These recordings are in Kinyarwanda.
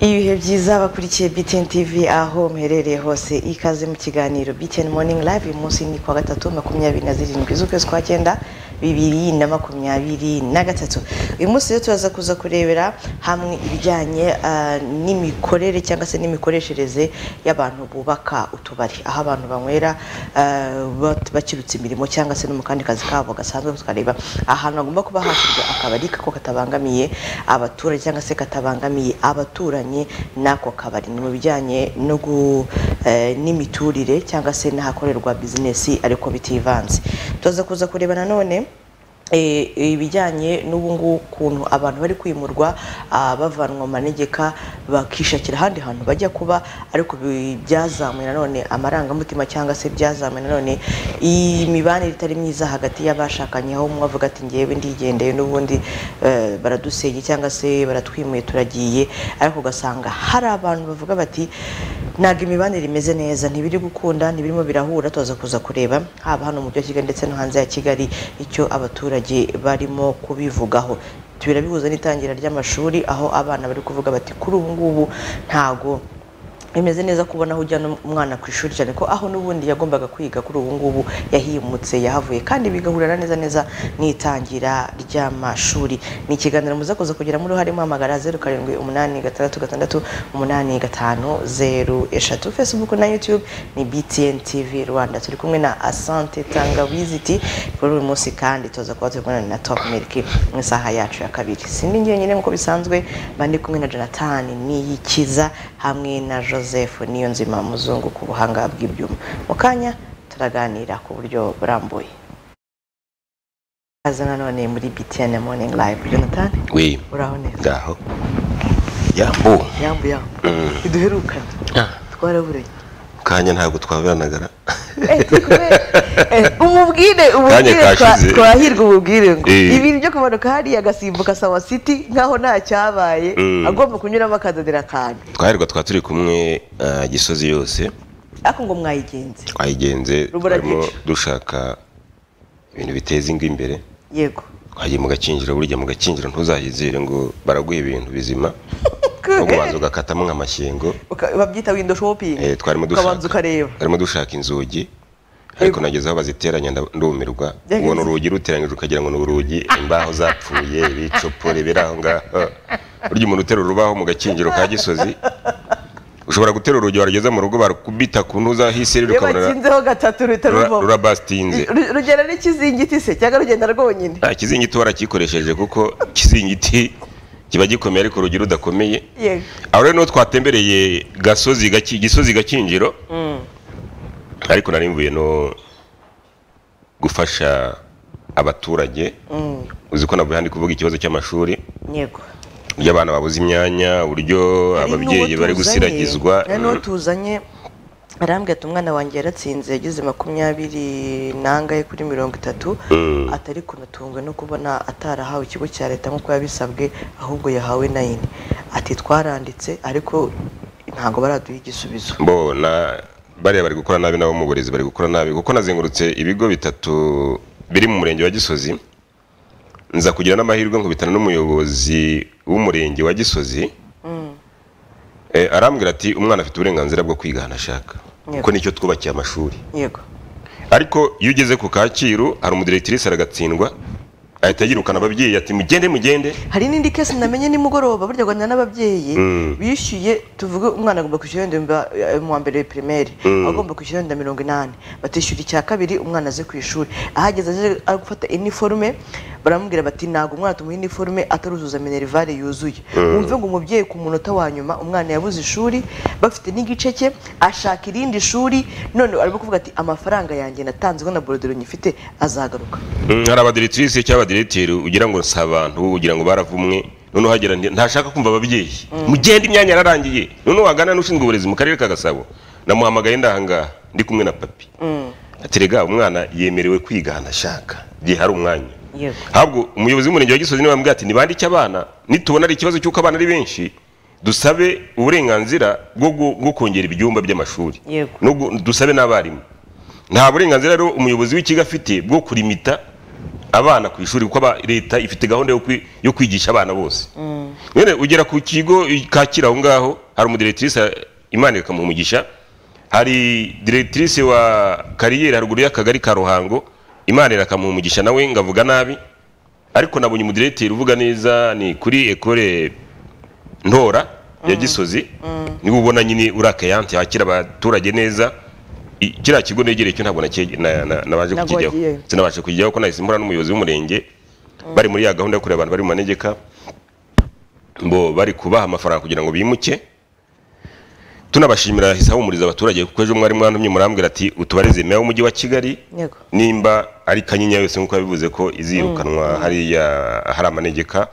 ibihe byiza abakurikiye BTN TV aho muherereye hose ikaze mu kiganiro BTN Morning Live uyu munsi ni kuwa gatatu makumyabiri na zirindwi z'ukwezi kwa cyenda bibiri na makumyabiri na gatatu uyu munsi rero turaza kuza kurebera hamwe ibijyanye ah, n'imikorere cyangwa se n'imikoreshereze y'abantu bubaka utubari aho abantu banywera ah, bat- bakirutse imirimo cyangwa se no mu kandi kazi kabo gasanzwe tukareba ahantu hagomba kuba hashyirwa akabari ko katabangamiye abaturage cyangwa se katabangamiye abaturanyi n'ako kabari ni mu bijyanye no gu- eh, n'imiturire cyangwa se n'ahakorerwa bizinesi ariko bitivanze tuza kuza kureba nanone eh, ibijyanye n'ubu ngubu ukuntu abantu bari kwimurwa ah, bavanwa mu manegeka bakishakira ahandi hantu bajya kuba ariko bi- byazamuye nanone amarangamutima cyangwa se byazamuye nanone imibanire itari myiza hagati y'abashakanye aho umwe avuga ati ngewe ndigendeye n'ubundi eh, baradusenge cyangwa se baratwimuye turagiye ariko ugasanga hari abantu bavuga bati ntabwo imibanire imeze neza ntibiri gukunda ntibirimo birahura tuza kuza kureba haba hano mu mujyi wa kigali ndetse no hanze ya kigali icyo abaturage barimo kubivugaho birabihuza n'itangira ry'amashuri aho abana bari kuvuga bati kuri ubu ngubu ntago bimeze neza kubona aho ujyana umwana ku ishuri cyane ko aho n'ubundi yagombaga kwiga kuri ubu ngubu yahimutse yahavuye kandi bigahurira neza neza n'itangira ry'amashuri ni ikiganiro muza kuza kugiramo uruhare muhamagara zeru karindwi umunani gatandatu gatandatu umunani gatanu zeru eshatu facebook na youtube ni btn tv rwanda turi kumwe na asante tangawiziti kuri uyu munsi kandi tuza kuba turi kumwe na top milk mu isaha yacu ya kabiri sindi njyenyine nk'uko bisanzwe mba ndi kumwe na jonathan niyikiza hamwe na joseph niyo nzima muzungu ku buhanga bw'ibyuma mu kanya turaganira ku buryo burambuye kaze nanone muri btn morning live jonathan Oui. uraho neza Ngaho. Yambu. yambu yambu iduherukane twaraburanye Kanya ntabwo twabiranagara. Eh, turi kumwe. Eh, umubwire umubwire Kanya twa- kashize. twahirwe umubwire ngo Eh. ibintu byo kumanuka hariya agasimbuka sawa city nkaho nta cyabaye Mm. agomba kunyuramo akazanira akantu Twaherwa twa turi kumwe ah, Gisozi yose ariko ngo mwayigenze twayigenze Rubura twarimo gicu. dushaka ibintu biteza ingo imbere yego twagiye mu gakinjiro burya mu gakinjiro ntuzahizire ngo baraguha ibintu bizima no kubanza ugakatamo nk'amashyengo Uka- babyita window shopping Eh, twarimo ukabanza dushaka ukareba twarimo dushaka inzugi ariko nageze aho baziteranya nda- ndumirwa Byagenze. ubona urugi ruteranyije ukagira ngo ni urugi imbaho zapfuye ibicopore biri aho ngaho burya umuntu uterura urubaho mu gakinjiro ka gisozi ushobora gutera urugi warugeza mu rugo barukubita ku ntuza hisirira iyo ukabona bakinzeho gatatu ruhita rura- ruvamo rurabasitinze Ru- rugera n'ikizingiti se cyangwa rugenda rwonyine nta kizingiti waragikoresheje kuko kizingiti kiba gikomeye ariko urugi rudakomeye yego aho rero niho twatembereye gasozi Gaki- gisozi gakinjiro ariko nari mvuye no gufasha abaturage uzi ko navuye handi kuvuga ikibazo cy'amashuri yego uburyo abana babuze imyanya uburyo Hari ababyeyi n'uwo bari tuzanye, gusiragizwa hari n'uwo tuzanye arambwira ati umwana wanjye yaratsinze yagize makumyabiri nangahe kuri mirongo itatu atari kunatunzwe no kubona atarahawe ikigo cya leta nk'uko yabisabwe ahubwo yahawe nayini ati twaranditse ariko ntabwo baraduha igisubizo mbona bariya bari gukora nabi nabo mu burezi bari gukora nabi kuko nazengurutse ibigo bitatu biri mu murenge wa gisozi nza kugira n'amahirwe nkubitana n'umuyobozi w'umurenge wa gisozi Eh, arambwira ati umwana afite uburenganzira bwo kwiga ahantu ashaka Yego. kuko nicyo twubakiye amashuri yego ariko iyo ugeze ku kacyiru hari umudiregitirisi aragatsindwa ahita yirukana ababyeyi ati mugende mugende hari n'indi kesi namenye nimugoroba burya rwanda n'ababyeyi bishyuye tuvuge umwana agomba kwishyura wenda mba- eh, mu wa mbere primaire agomba kwishyura wenda mirongo inani batishyura icya kabiri umwana aze ku ishuri ahageze aje ari gufata iniforume baramubwira bati ntabwo umwana tumuha iniforume ataruzuza minerivare yuzuye wumve ngo umubyeyi ku munota wa nyuma umwana yabuze ishuri bafite n'igice cye ashaka irindi shuri none arimo kuvuga ati amafaranga yanjye natanzwe na borodero nyifite azagaruka Mm, hari abadiretirisi cyangwa abadiretiri ugira ngo si abantu ugira ngo baravumwe noneho hagera ndi- ntashaka kumva ababyeyi mugende imyanya yararangiye noneho wagana n'ushinzwe uburezi mu karere ka gasabo namuhamagaye ndahangaha ndi kumwe na papi ati rega umwana yemerewe kwiga ahantu ashaka igihe hari umwanya Yego. ahubwo umuyobozi w'umurenge wa gisozi niwe wambwiye ati nibandike abana nitubona ari ikibazo cy'uko abana ari benshi dusabe uburenganzira bwo gu- bwo kongera ibyumba by'amashuri Yego. No gu- dusabe n'abarimu nta burenganzira rero umuyobozi w'ikigo afite bwo kurimita abana ku ishuri kuko aba- leta ifite gahunda yo kwi- yo kwigisha abana bose mwene ugera ku kigo kakira aho ngaho hari umudirekitirise imana ikamuha umugisha hari diregitirise wa kariyeri haruguru y'akagari ka ruhango imana irakamuha umugisha nawe ngavuga nabi ariko nabonye umudiregiteri uvuga neza ni kuri ekore ntora ya gisozi niwe ubona nyine uri akayanti hakira abaturage neza I- kiriya kigo negereye cyo ntabwo nake- na- na- nabanje Ntabwo kukijyaho wagiyeyo. sinabasha kukijyaho ko nahise mpura n'umuyobozi w'umurenge bari muri ya gahunda yo kureba abantu bari mu manegeka ngo bari kubaha amafaranga kugira ngo bimuke tunabashimira hahise hahumuriza abaturage kuko ejo mwari mwantumye murambwira ati utubarize meya w'umujyi wa kigali yego nimba ari kanyinya yose nk'uko yabivuze ko izirukanwa hariya hari amanegeka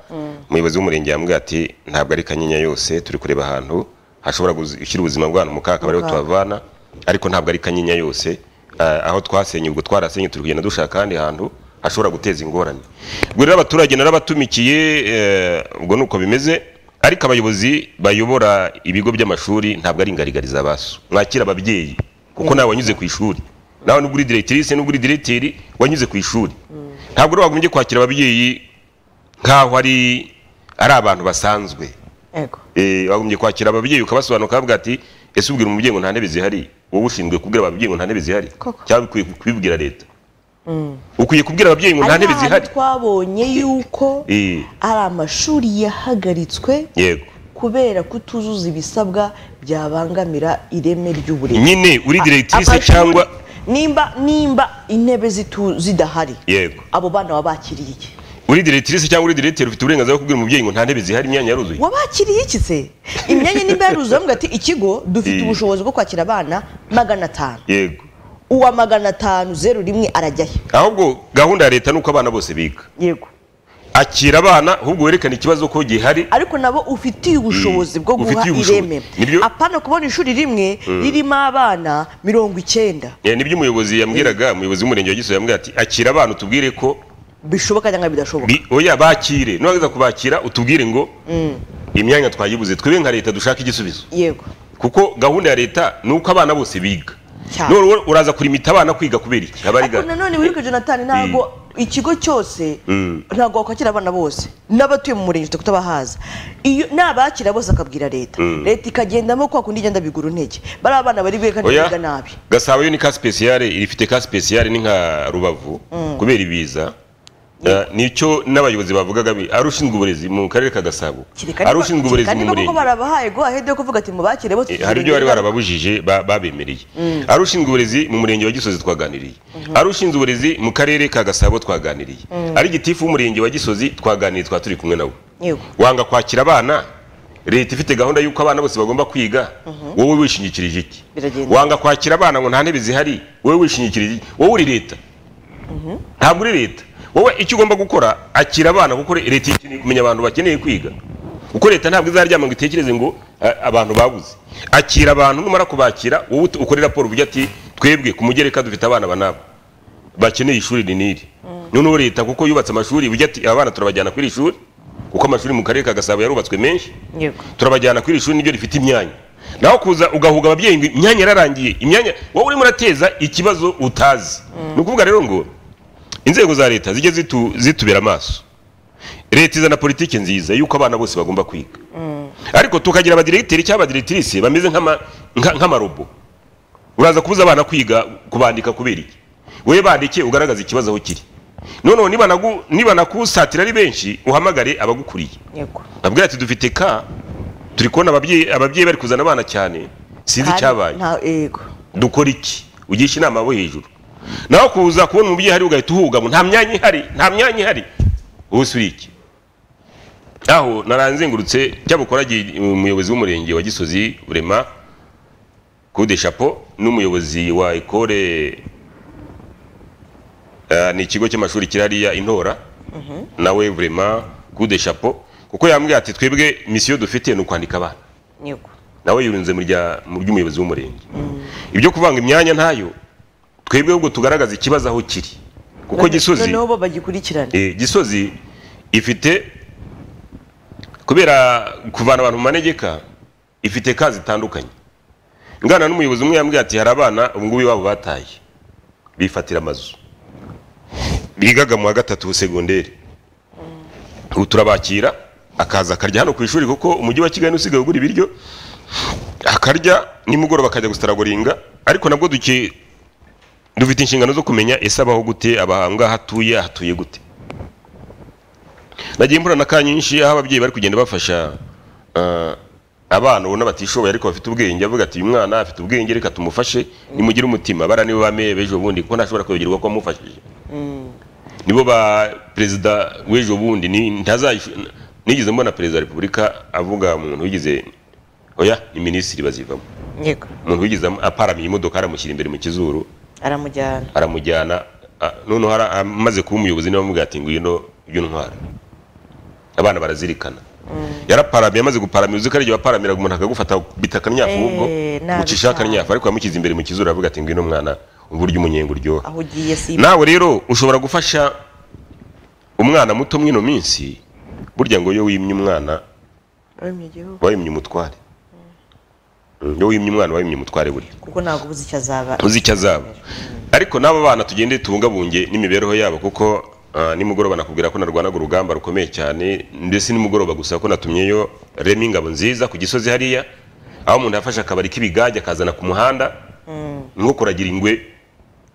umuyobozi w'umurenge yambwiye ati ntabwo ari kanyinya yose turi kureba ahantu hashobora guzi- gushyira ubuzima bw'abantu mu kaga akaba ariho kaga. tuhavana ariko ntabwo ari kanyinya yose Ah, aho twasenye ubwo twarasenye turi kugenda dushaka ahandi hantu hashobora guteza ingorane ubwo rero abaturage narabatumikiye eh, ubwo ni uko bimeze ariko abayobozi bayobora ibigo by'amashuri ntabwo ari ingarigari z'abasu mwakira ababyeyi kuko nawe wanyuze ku ishuri nawe nubwo uri diregitirise nubwo uri diregiteri wanyuze ku ishuri ntabwo rero wagombye kwakira ababyeyi nk'aho ari ari abantu basanzwe yego Eh, wagombye kwakira ababyeyi ukabasobanura ukavuga ati ese ubwira umubyeyi ngo nta ntebe zihari wowe ushinzwe kubwira ababyeyi ngo nta ntebe zihari Koko. cyangwa ukwiye kubibwira leta ukwiye kubwira ababyeyi ngo nta ntebe Ari zihari n'ahantu twabonye yuko Eh, ari amashuri yahagaritswe yego kubera kutuzuza ibisabwa byabangamira ireme ry'uburezi nyine uri diregitirise Amashuri- cyangwa nimba nimba intebe zitu- zidahari yego abo bana wabakiriye iki uri diregitirise cyangwa uri diregiteri ufite uburenganzira bwo kubwira umubyeyi ngo nta ntebe zihari imyanya yaruzuye wabakiriye iki se imyanya nimba yaruzuye bavuga ati ikigo dufite Eh. ubushobozi bwo kwakira abana magana atanu yego uwa magana atanu zeru rimwe arajya he ahubwo gahunda ya leta ni uko abana bose biga yego akira abana ahubwo werekane ikibazo ko gihari ariko nabo ufitiye ubushobozi bwo guha Ufitiye ubushobozi. ireme Nibyo- apana kubona ishuri rimwe ririmo abana mirongo icyenda Eh, nibyo umuyobozi yambwiraga umuyobozi w'umurenge wa gisozi yambwira ati akira abana utubwire ko bishoboka cyangwa bidashoboka Bi- oya bakire nuwagiza kubakira utubwire ngo imyanya twayibuze twebwe nka leta dushaka igisubizo yego kuko gahunda ya leta ni uko abana bose biga Cyane. none wowe uraza kurimita abana kwiga kubera iki ariko abariga nanone wibuke jonathan ntabwo ikigo cyose ntabwo wakwakira abana bose n'abatuye mu murenge utari kutabahaza iyo nabakira bose akabwira leta leta ikagendamo kwa kundi igenda bigura intege bariya abana bari bwe kandi biga oya nabi gasabo yo ni ka spesiyare irifite ka spesiyare ni nka rubavu kubera ibiza Eh, nicyo n'abayobozi bavugaga bi- ari ushinzwe uburezi mu karere ka gasabo Kereka ari niba- ushinzwe uburezi kereka mu niba koko murenge barabahaye go ahead yo kuvuga ati mubakire bose Eh, hari ibyo bari barababujije ba- babemereye ari ushinzwe uburezi mu murenge wa gisozi twaganiriye ari ushinzwe uburezi mu karere ka gasabo twaganiriye ari gitifu w'umurenge wa gisozi twaganiriye twa turi kumwe nawe yego wanga kwakira abana leta ifite gahunda y'uko abana bose bagomba kwiga wowe wishingikirije iki Biragenda. wanga kwakira abana ngo nta ntebe zihari wowe wishingikirije iki wowe uri leta ntabwo uri leta wowe icyo ugomba gukora akira abana kuko leta ikeneye kumenya abantu bakeneye kwiga kuko leta ntabwo izaryama ngo itekereze ngo eh, abantu babuze akira abantu numara kubakira wowe ut- ukore raporo uvuge ati twebwe ku mugereka dufite abana banabo bakeneye ishuri ni n'iri noneho leta kuko yubatse amashuri ujya ati aba bana turabajyana kuri iri shuri kuko amashuri mu karere ka gasabo yarubatswe menshi yego turabajyana kuri iri shuri niryo rifite imyanya naho kuza ugahuga ababyeyi ngo imyanya yararangiye imyanya wowe urimo urateza ikibazo utazi ni ukuvuga rero ngo inzego za leta zijye zitu, zitubera amaso leta izana politiki nziza y'uko abana bose bagomba kwiga ariko tukagira abadiregiteri cyangwa abadiregitirise bameze nk'ama- nka- nk'amarobo uraza kubuza abana kwiga kubandika kubera iki wowe bandike ugaragaze ikibazo aho kiri noneho niba nagu- niba nakusatira ari benshi uhamagare abagukuriye yego babwira ati dufite ka turi kubona ababyeyi ababyeyi bari kuzana abana cyane sinzi icyabaye nta yego dukora iki ugisha inama abo hejuru nawe kuza kubona umubyeyi ahari ugahita uhugama nta myanya ihari nta myanya ihari wowe uri iki aho naranzengurutse cyabukoragiye umuyobozi w'umurenge wa gisozi burema kude chapo n'umuyobozi wa ekore eh, ni ikigo cy'amashuri kiri hariya intora nawe burema kude chapo kuko yambwiye ati twebwe misiyo dufite ni ukwandika abana yego nawe yirunze mu rya- mu by'umuyobozi w'umurenge ibyo kuvanga imyanya ntayo twebwe ahubwo tugaragaza ikibazo aho kiri kuko None- gisozi noneho bo bagikurikirane eh, gisozi ifite kubera kuvana abantu mu manegeka ifite ka zitandukanye ngana n'umuyobozi umwe yambwiye ati hari abana ubu ngubu iwabo bataye bifatira amazu bigaga mu wa gatatu segonderi ubu turabakira akaza akarya hano ku ishuri kuko umujyi wa kigali usigaye ugura ibiryo akarya nimugoroba akajya gusitaragoringa ariko nabwo duke dufite inshingano zo kumenya ese abaho gute abahangaha atuye ahatuye gute nagiye mpura na ka nyinshi aho ababyeyi bari kugenda bafasha ah, abana ubona batishoboye ariko bafite ubwenge avuga ati uyu mwana afite ubwenge reka tumufashe nimugire umutima bara nibo bameye b'ejo bundi kuko ntashobora kwibagirwa ko wamufashije nibo ba perezida w'ejo bundi ni- ntazayish- nigeze mbona perezida wa repubulika avuga umuntu wigize oya ni minisitiri bazivamo yego umuntu wigize am- aparamiye imodoka aramushyira imbere mu kizuru aramujyana aramujyana a- noneho ara- amaze kuba umuyobozi niwe amugaye ati ngwino iyo ntwara abana barazirikana yaraparamiye amaze guparamira uzi ko ari igihe waparamiraga umuntu akagufata bita akanyafu Eh, ubwo nabi mucisha akanyafu cyane. ariko yamushyize imbere mu kizuru aravuga ati ngwino mwana umva urya umunyenga uryoha aho ugiye si nawe rero ushobora gufasha umwana muto mw'ino minsi burya ngo iyo wimye umwana wemye igihugu wimye umutware iyo wimye umwana wimye umutware burya kuko ntabwo ubuze icyo azaba uzi icyo azaba ariko n'aba bana tugende tubungabunge n'imibereho yabo kuko ah, nimugoroba nakubwira ko narwanaga urugamba rukomeye cyane ndetse nimugoroba gusa ko natumyeyo rema ingabo nziza ku gisozi hariya aho umuntu yafashe akabari k'ibigage akazana ku muhanda nko kuragira ingwe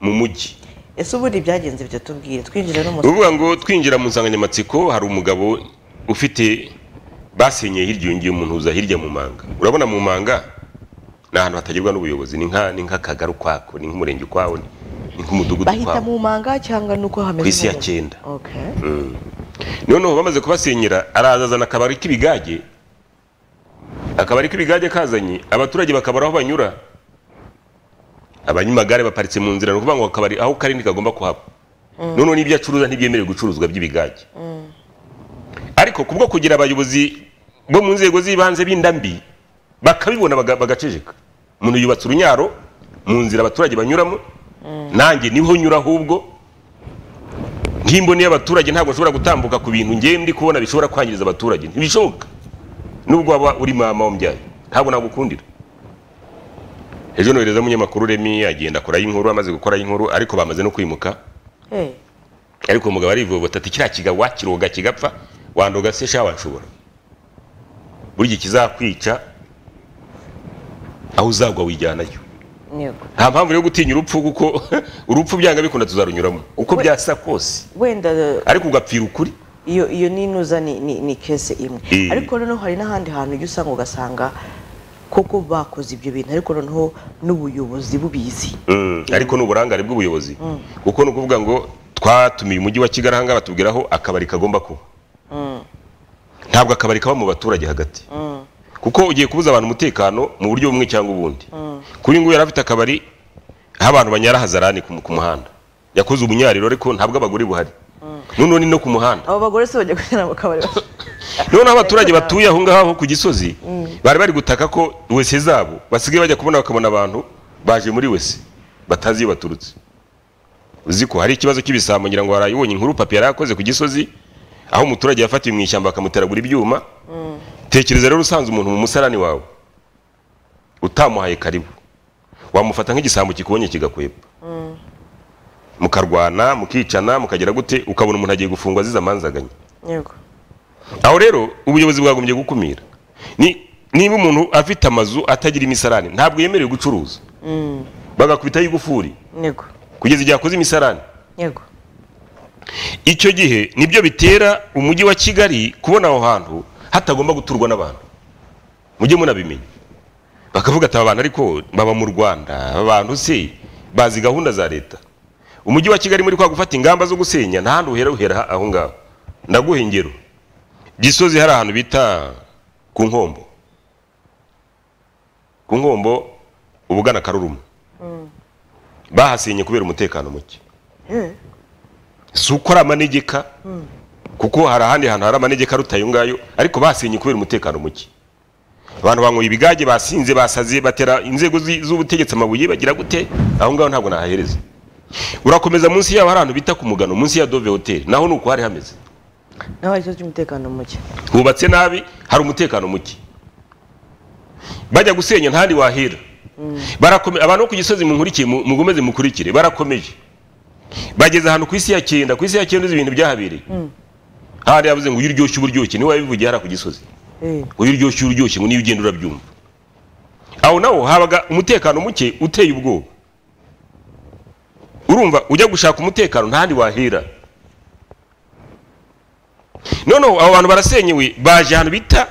mu mujyi ese ubundi byagenze byo tubwire twinjira ni n'umusore ukuvuga ngo twinjira mu nsanganyamatsiko hari umugabo ufite basenyeye hirya yongeye umuntu uza hirya mu manga urabona mu manga ni ahantu hatagerwa n'ubuyobozi ni nka- ni nk'akagari ukwako ni nk'umurenge ukwawo ni ni nk'umudugudu bahita ukwawo mu manga cyangwa nuko hameze Ku isi ya n'ubu? cyenda. Okay. noneho bamaze kubasenyera araza azana akabari k'ibigage akabari k'ibigage kazanye abaturage bakabura aho banyura abanyamagare baparitse mu nzira ni ukuvuga ngo akabari aho kari ntikagomba kuhaba noneho n'ibyo acuruza ntibyemerewe gucuruzwa by'ibigage ariko kubwo kugira abayobozi bo mu nzego z'ibanze b'indambi bakabibona baga- bagaceceka umuntu yubatse urunyaro mu nzira abaturage banyuramo nanjye niho nyura ahubwo nk'imboni y'abaturage ntabwo nshobora gutambuka ku bintu ngewe ndi kubona bishobora kwangiriza abaturage ntibishoboka nubwo waba uri mama wambyaye ntabwo nagukundira ejo nohereza umunyamakuru remi agenda akoraho inkuru amaze gukoraho inkuru ariko bamaze no kwimuka Hey, ariko umugabo arivovota ati kiriya kigabo wakiroga kigapfa wandoga se sha wanshobora burya ikizakwica aho uzagwa wijyanayo yego. nta mpamvu yo gutinya urupfu kuko urupfu byanga bikunda tuzarunyuramo uko We- byasa kose wenda uh, ariko ugapfira ukuri iyo iyo ninuza ni ni, ni kese imwe Eh. ariko noneho hari n'ahandi hantu ujya usanga ugasanga koko bakoze ibyo bintu ariko noneho n'ubuyobozi bubizi Mm, ariko ni uburangare bw'ubuyobozi kuko ni ukuvuga ngo twatumiye umujyi wa kigali ahangaha batubwira aho akabari kagomba kuba ntabwo akabari kaba mu baturage hagati kuko ugiye kubuza abantu umutekano mu buryo bumwe cyangwa ubundi kuri nguyu yari afite akabari aho abantu banyara hazarani ku ku muhanda yakoze umunyariro ariko ntabwo abagore buhari noneho ni no ku muhanda abo bagore se bajya kugira mu kabari noneho abaturage batuye aho ngaho ku gisozi bari bari gutaka ko wese zabo basigaye bajya kubona bakabona abantu baje muri wese batazi iyo baturutse uzi ko hari ikibazo cy'ibisambo ngira ngo warayibonye inkuru papi yari yakoze ku gisozi aho umuturage yafatiwe mu ishyamba bakamuteragura ibyuma tekereza rero usanze umuntu mu musarani wawe utamuhaye karibu wamufata nk'igisambo kikubonye kigakwepfa mukarwana mukicana mukagera gute ukabona umuntu agiye gufungwa azize amanzaganya yego aho rero ubuyobozi bwagombye gukumira Ni- niba umuntu afite amazu atagira imisarane ntabwo yemerewe gucuruza bagakubitaho igufuri yego kugeza igihe akoze imisarane yego icyo gihe nibyo bitera umujyi wa kigali kubona aho hantu hatagomba guturwa n'abantu mujye munabimenya bakavuga ati aba bantu ariko baba mu rwanda aba bantu se bazi gahunda za leta umujyi wa kigali muri kwa gufata ingamba zo gusenya nta handi uhera uhera aho ngaho ndaguha ingero gisozi hari ahantu bita ku nkombo ku nkombo ubugana karuruma bahasenye kubera umutekano muke si uko ari amanegeka kuko hari ahandi hantu hari amanegeka aruta ayo ngayo ariko basenye kubera umutekano muke abantu banyweye ibigage basinze basaze batera inzego zi- z'ubutegetsi amabuye bagira gute aho ngaho ntabwo nahahereza urakomeza munsi yaho hari ahantu bita ku mugano munsi ya dove hotel naho ni uko hari hameze naho hari ikibazo cy'umutekano muke hubatse nabi hari umutekano muke bajya gusenya ntahandi wahera Barakome- abantu bo ku gisozi munkurikiye mu- mukomeze mukurikire barakomeje bageze ahantu ku isi ya cyenda ku isi ya cyenda uzi ibintu byahabereye hari yavuze ngo uyu uryoshye uba uryoshye niwe wabivugiye hariya ku gisozi Eh, uyu uryoshye uba uryoshye ngo niyo ugenda urabyumva aho naho habaga umutekano muke uteye ubwoba urumva ujya gushaka umutekano nta handi wahera noneho abo bantu barasenyewe baje ahantu bita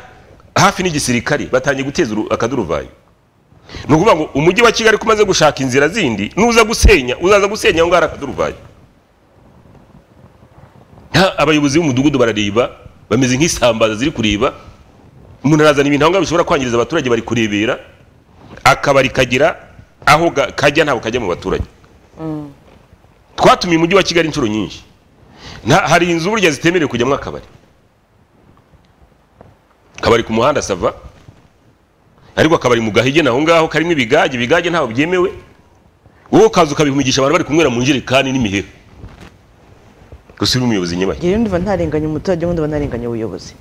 hafi n'igisirikare batangiye guteza uru- akaduruvayo ni ukuvuga ngo umujyi wa kigali ko umaze gushaka inzira zindi nuza gusenya uzaza gusenya aho ngaho hari akaduruvayo Ha, abayobozi b'umudugudu barareba bameze nk'isambaza ziri kureba umuntu arazana ibintu aho ngaho bishobora kwangiriza abaturage bari kurebera akabari kagira aho ga- kajya ntabwo kajya mu baturage twatumiye umujyi wa kigali inshuro nyinshi Nta- hari inzu burya zitemerewe kujyamo akabari akabari ku muhanda sava ariko akabari mu gahige naho ngaho karimo ibigage ibigage ntabwo byemewe wowe ukaza ukabihumigisha abantu bari kunywera mu njerekani n'imiheha gusa uri umuyobozi nyabaki njyewe ndumva ntarenganya umuturage ubundi ndumva ntarenganya ubuyobozi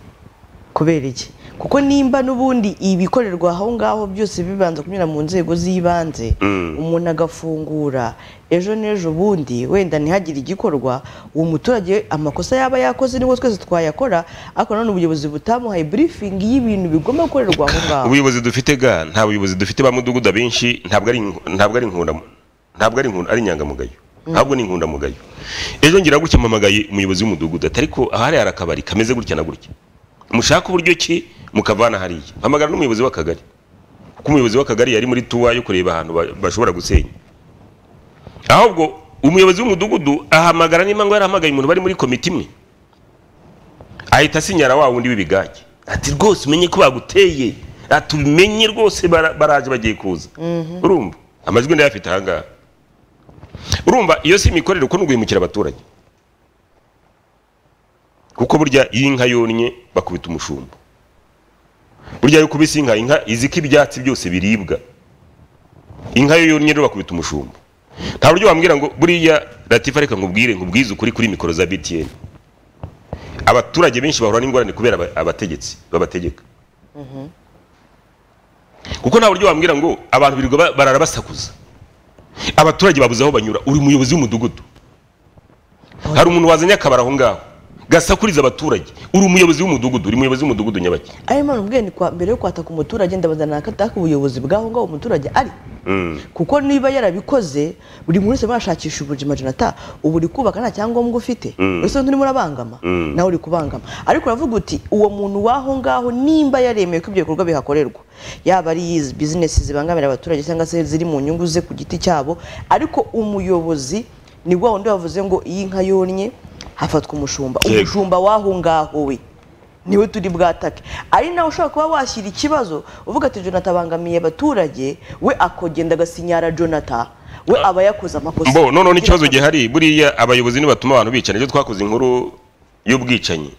kubera iki kuko nimba n'ubundi ibikorerwa aho ngaho byose bibanza kunyura mu nzego z'ibanze Mm. umuntu agafungura ejo n'ejo bundi wenda ntihagire igikorwa uwo muturage amakosa yaba yakoze nibwo twese twayakora ariko nanone ubuyobozi butamuhaye burifingi y'ibintu bigomba gukorerwa aho ngaho ubuyobozi dufite ga nta buyobozi dufite ba mudugudu abenshi ntabwo ari inku- ntabwo ari inkunda ntabwo ari inkunda ari inyangamugayo ntabwo ni inkundamugayo ejo ngira gutya mpamagaye umuyobozi w'umudugudu ati ariko ahari hari akabari kameze gutya na gutya mushaka uburyo ki mukavana hariya mpamagara n'umuyobozi w'akagari kuko umuyobozi w'akagari yari muri tuwa yo kureba ahantu ba- bashobora gusenya ahubwo umuyobozi w'umudugudu ahamagara nimba ngo yarahamagaye umuntu bari muri komite imwe ahita asinyara wa wundi w'ibigage ati rwose umenye ko baguteye ati ubimenye rwose bara- baraje bagiye kuza urumva amajwi ndayafite ahangaha urumva iyo si imikorere uko ni uguhemukira abaturage kuko burya iyo inka yonnye bakubita umushumba burya iyo ukubise inka inka izi ko ibyatsi byose biribwa inka yo yonnye rero bakubita umushumba nta buryo wambwira ngo buriya latifa reka nkubwire nkubwize ukuri kuri mikoro za btn abaturage benshi bahura n'ingorane kubera aba- abategetsi babategeka kuko nta buryo wambwira ngo abantu birirwa ba- barara basakuza abaturage babuze aho banyura uri umuyobozi w'umudugudu hari umuntu wazanye akabara aho ngaho gasakuriza abaturage uri umuyobozi w'umudugudu uri umuyobozi w'umudugudu nyabaki ayo mpamvu mbwiye ni kwa mbere yo kwataka umuturage ndabaza nakataka ubuyobozi bw'aho ngaho umuturage ari kuko niba yarabikoze buri muntu wese bashakisha ubuzima jonata ubu uri kubaka nta cyangombwa ufite ese urimo urabangama nawe uri kubangama ariko uravuga uti uwo muntu w'aho ngaho nimba yaremeye ko ibyo bikorwa bihakorerwa yaba ari izi bizinesi zibangamira abaturage cyangwa se ziri mu nyungu ze ku giti cyabo ariko umuyobozi ni wa wundi wavuze ngo iyi nka yonnye hafatwa umushumba Yego. umushumba w'aho ngaho we niwe turi bwatake ari nawe ushobora kuba washyira ikibazo uvuga ati jonata abangamiye abaturage we akogenda agasinyara jonata we aba yakoze amakosa mbo noneho n'ikibazo gihari buriya abayobozi nibatuma abantu bicana ejo twakoze inkuru y'ubwicanyi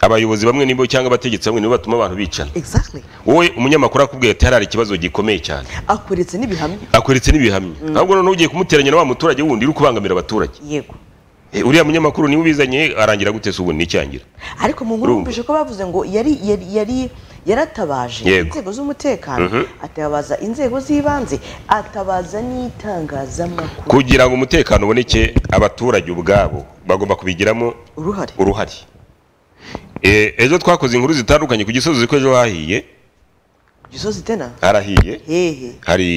abayobozi bamwe nibo cyangwa abategetsi bamwe nibo batuma abantu bicana exactly wowe umunyamakuru akubwiye ati hari ikibazo gikomeye cyane akuretse n'ibihamya akweretse n'ibihamya ahubwo noneho ugiye kumuteranya na wa muturage wundi uri kubangamira abaturage yego Eh, uriya munyamakuru niwe ubizanye arangira gute se ubundi n'icyangira ariko mu nkuru Urumva. numvise ko bavuze ngo yari yari yari yaratabaje Yego. inzego z'umutekano atabaza inzego z'ibanze atabaza n'itangazamakuru kugira ngo umutekano uboneke abaturage ubwabo bagomba kubigiramo uruhare uruhare Eh, ejo twakoze inkuru zitandukanye ku gisozi ko ejo hahiye gisozi tena harahiye hehe hari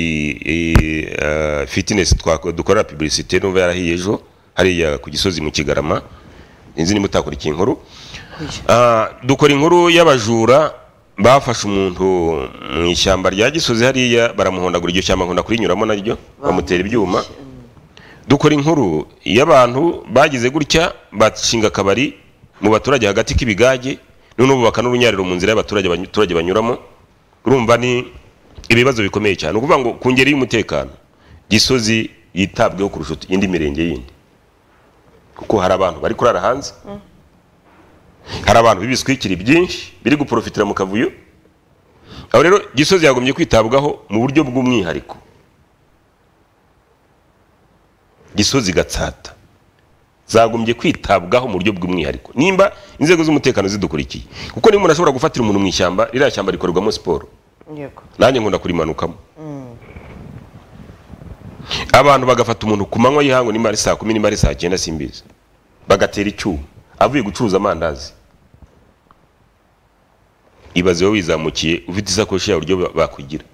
eh, eh, fitness twako- dukorera publicité n'ubu yarahiye ejo hariya ku gisozi mu kigarama inzi nimba utakurikiye inkuru Oya. Ah, dukora inkuru y'abajura bafashe umuntu mu ishyamba rya gisozi hariya baramuhondagura iryo shyamba nkunda kurinyuramo naryo bamutera ibyuma dukora inkuru y'abantu bagize gutya bashinga akabari mu baturage hagati k'ibigage noneho bubaka n'urunyariro mu nzira y'abaturage abaturage banyuramo urumva ni ibibazo bikomeye cyane ni ukuvuga ngo ku ngeri y'umutekano gisozi yitabweho kurusha utu- indi mirenge yindi kuko hari abantu bari kurara hanze hari abantu b'ibiswikiri byinshi biri guporofitira mu kavuyo aho rero gisozi yagombye kwitabwaho mu buryo bw'umwihariko gisozi gatsata zagombye kwitabwaho mu buryo bw'umwihariko nimba inzego z'umutekano zidukurikiye kuko niba umuntu ashobora gufatira umuntu mu ishyamba ririya shyamba rikorerwamo siporo yego nanjye nkunda kurimanukamo abantu bagafata umuntu ku manywa y'ihangu nimba ari saa kumi nimba ari saa cyenda simbizi bagatera icyuma avuye gucuruza amandazi ibaze wowe wizamukiye ufite isakoshi yawe uburyo ba- bakwigira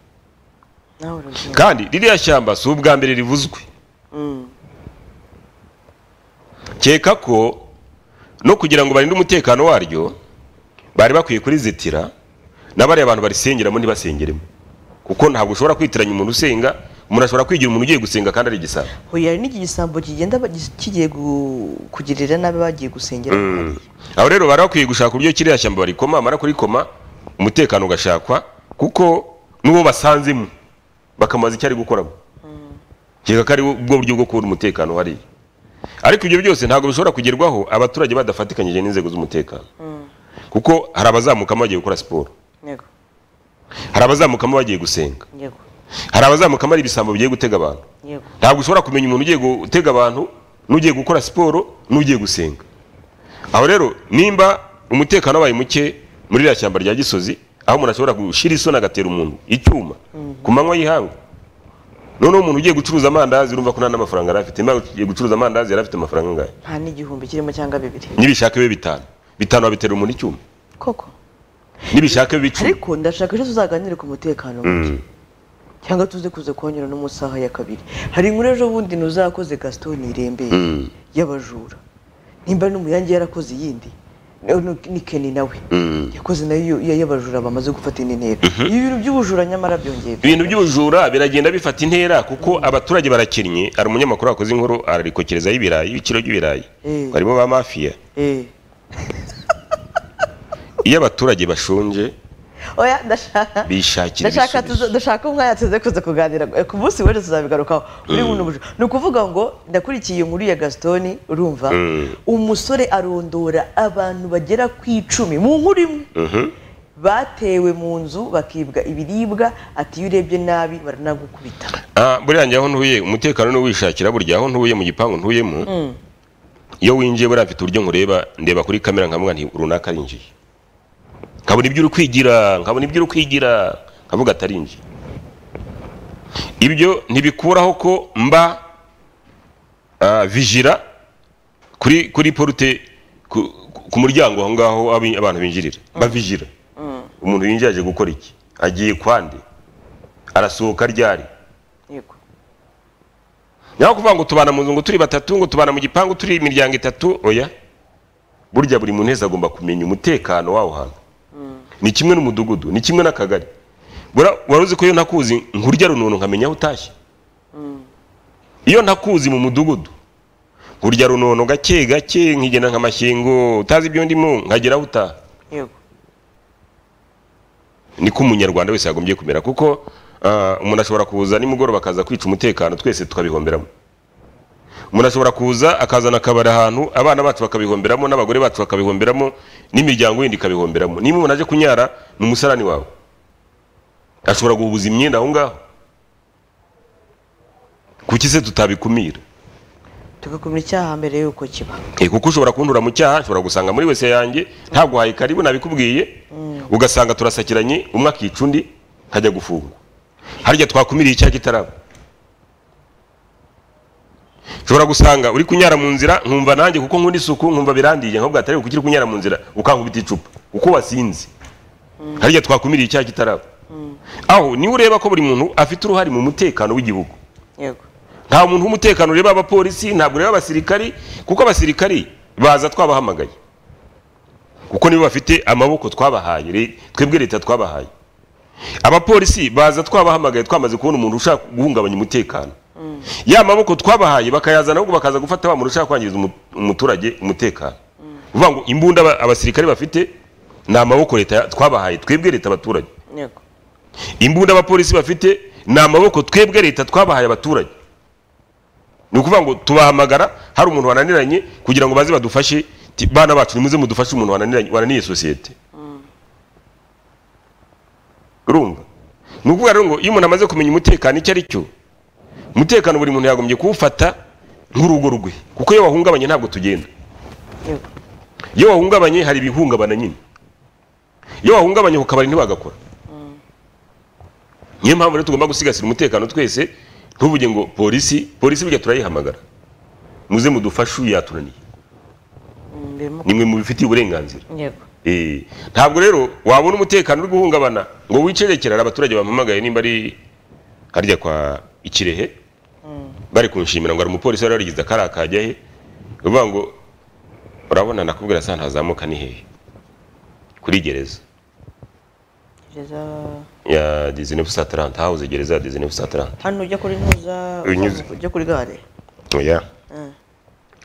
nawe urugero kandi ririya shyamba si ubwa mbere rivuzwe keka ko no kugira ngo barinde umutekano waryo bari bakwiye kurizitira n'abariya bantu barisengeramo ntibasengeremo kuko ntabwo ushobora kwitiranya umuntu usenga umuntu ashobora kwigira umuntu ugiye gusenga kandi ari igisabo huye hari n'iki gisambo kigenda ba- gis- kigiye gu- kugirira nabi bagiye gusengera aho rero bari bakwiye gushaka uburyo kiriya shyamba barikoma bamara kurikoma umutekano ugashakwa kuko n'uwo basanzemo bakamubaza icyo ari gukoramo keka ko ari bwo buryo bwo kubona umutekano hariya ariko ibyo byose ntabwo bishobora kugerwaho abaturage badafatikanyije n'inzego z'umutekano kuko hari abazamukamo bagiye gukora siporo yego hari abazamukamo bagiye gusenga yego hari abazamukamo ari ibisambo bigiye gutega abantu yego ntabwo ushobora kumenya umuntu ugiye gutega abantu n'ugiye gukora siporo n'ugiye gusenga aho rero nimba umutekano wabaye muke muri ririya shyamba rya gisozi aho umuntu ashobora gushyira isoni agatera umuntu icyuma ku manywa y'ihangu noneho umuntu ugiye gucuruza amandazi urumva ko nta n'amafaranga yari afite niba ugiye gucuruza amandazi yari afite amafaranga angahe nta n'igihumbi kirimo cyangwa bibiri nibishaka bibe bitanu bitanu babitera umuntu icyuma koko nibishaka bibe icumi ariko ndashaka ejo tuzaganire ku mutekano muke cyangwa tuze kuza kuhanyura no mu saha ya kabiri hari inkuru ejo bundi ntuzakoze gaston irembeye y'abajura nimba n'umuyange yarakoze iyindi no- no- ni keni nawe yakoze nayo iyo- y'abajura bamaze gufata indi ntera ibi bintu by'ubujura nyamara byongeye ibintu by'ubujura biragenda bifata intera kuko abaturage barakennye hari umunyamakuru wakoze inkuru ararikokerezaho ibirayi ibiciro by'ibirayi Eh. harimo ba mafiya Eh. iyo abaturage bashonje oya ndashaka bishakira ndashaka tuza- ibisubizo ndashaka umwanya tuze kuza kuganira eh, ku munsi w'ejo tuzabigarukaho muri buno bujura ni ukuvuga ngo ndakurikiye inkuru ya gasitoni urumva umusore arondora abantu bagera ku icumi mu nkuru imwe batewe mu nzu bakibwa ibiribwa ati iyo urebye nabi baranagukubita Ah, buriya njye aho ntuye umutekano ni uwishakira burya aho ntuye mu gipangu ntuyemo iyo winjiye buriya mfite uburyo nkureba ndeba kuri kamera nkavuga nti runaka arinjiye nkabona ibyo uri kwigira nkabona ibyo uri kwigira nkavuga atarinjiye ibyo ntibikuraho ko mba ah, vigira kuri kuri porute ku, ku- ku muryango aho ngaho abi- abantu binjirira bavigira umuntu winjiye aje gukora iki agiye kwande arasohoka ryari yego naho kuvuga ngo tubana mu nzu ngo turi batatu ngo tubana mu gipangu turi imiryango itatu oya burya buri muntu wese agomba kumenya umutekano w'aho hantu ni kimwe n'umudugudu ni kimwe n'akagari Bura- wari uzi ko iyo ntakuzi nkurya rununu nkamenya aho utashye iyo ntakuzi mu mudugudu nkurya runono gake gake nkigenda nk'amashyengo utazi ibyo ndimo nkagera aho utaha yego niko umunyarwanda wese yagombye kumera kuko ah, umuntu ashobora kuza nimugoroba akaza kwica umutekano twese tukabihomberamo umuntu ashobora kuza akazana akabari ahantu abana bacu bakabihomberamo n'abagore bacu bakabihomberamo n'imiryango yindi ikabihomberamo niba umuntu aje kunyara ni umusarani wawe ashobora guhubuza imyenda aho ngaho kuki se tutabikumira tugakumira icyaha mbere y'uko kiba Eh, kuko ushobora kuntura mu cyaha nshobora gusanga muri wese yanjye ntaguhaye karibu nabikubwiye ugasanga turasakiranye umwe akica undi nkajya gufungwa harya twakumiriye icyaha kitaraba ushobora gusanga uri kunyara mu nzira nkumva nanjye kuko nkunda isuku nkumva birandiye nkabwo atari kuko ukiri kunyara mu nzira ukankubita icupa uko wasinze harya twakumiriye icyaha kitaraba aho niwe ureba ko buri muntu afite uruhare mu mutekano w'igihugu yego nta muntu w'umutekano ureba abapolisi ntabwo ureba abasirikari kuko abasirikari baza twabahamagaye kuko nibo bafite amaboko twabahaye re- twebwe leta twabahaye abapolisi baza twabahamagaye twamaze kubona umuntu ushaka guhungabanya umutekano ya maboko twabahaye bakayazana ahubwo bakaza gufata wa muntu ushaka kwangiza umu- umuturage umutekano uvuga ngo imbunda aba- abasirikari bafite ni amaboko leta ya- twabahaye twebwe leta abaturage yego imbunda abapolisi bafite ni amaboko twebwe leta twabahaye abaturage ni ukuvuga ngo tubahamagara hari umuntu wananiranye kugira ngo baze badufashe ti- bana bacu nimuze mudufashe umuntu wananiranye wananiye sosiyete urumva ni ukuvuga rero ngo iyo umuntu amaze kumenya umutekano icyo ari cyo umutekano buri muntu yagombye kuwufata nk'urugo rwe kuko iyo wahungabanye ntabwo tugenda yego iyo wahungabanye hari ibihungabana nyine iyo wahungabanye ku kabari ntibagakora niyo mpamvu rero tugomba gusigasira umutekano twese ntuvuge ngo polisi polisi burya turayihamagara muze mudufashe uyu yatunaniye birimo ni mwe mubifitiye uburenganzira yego Eh, ntabwo rero wabona umutekano uri guhungabana ngo wicerekera abaturage bampamagaye nimba ari harya kwa ikirehe bari kunshimira ngo hari umupolisi wari warigize akari akajya he uvuga ngo urabona nakubwira saa ntazamuka ni hehe kuri gereza gereza ya 1930 hawuze gereza ya 1930 hano ujya kuri ntuza Unyuze. uzamuka ujya kuri gare oya Ah.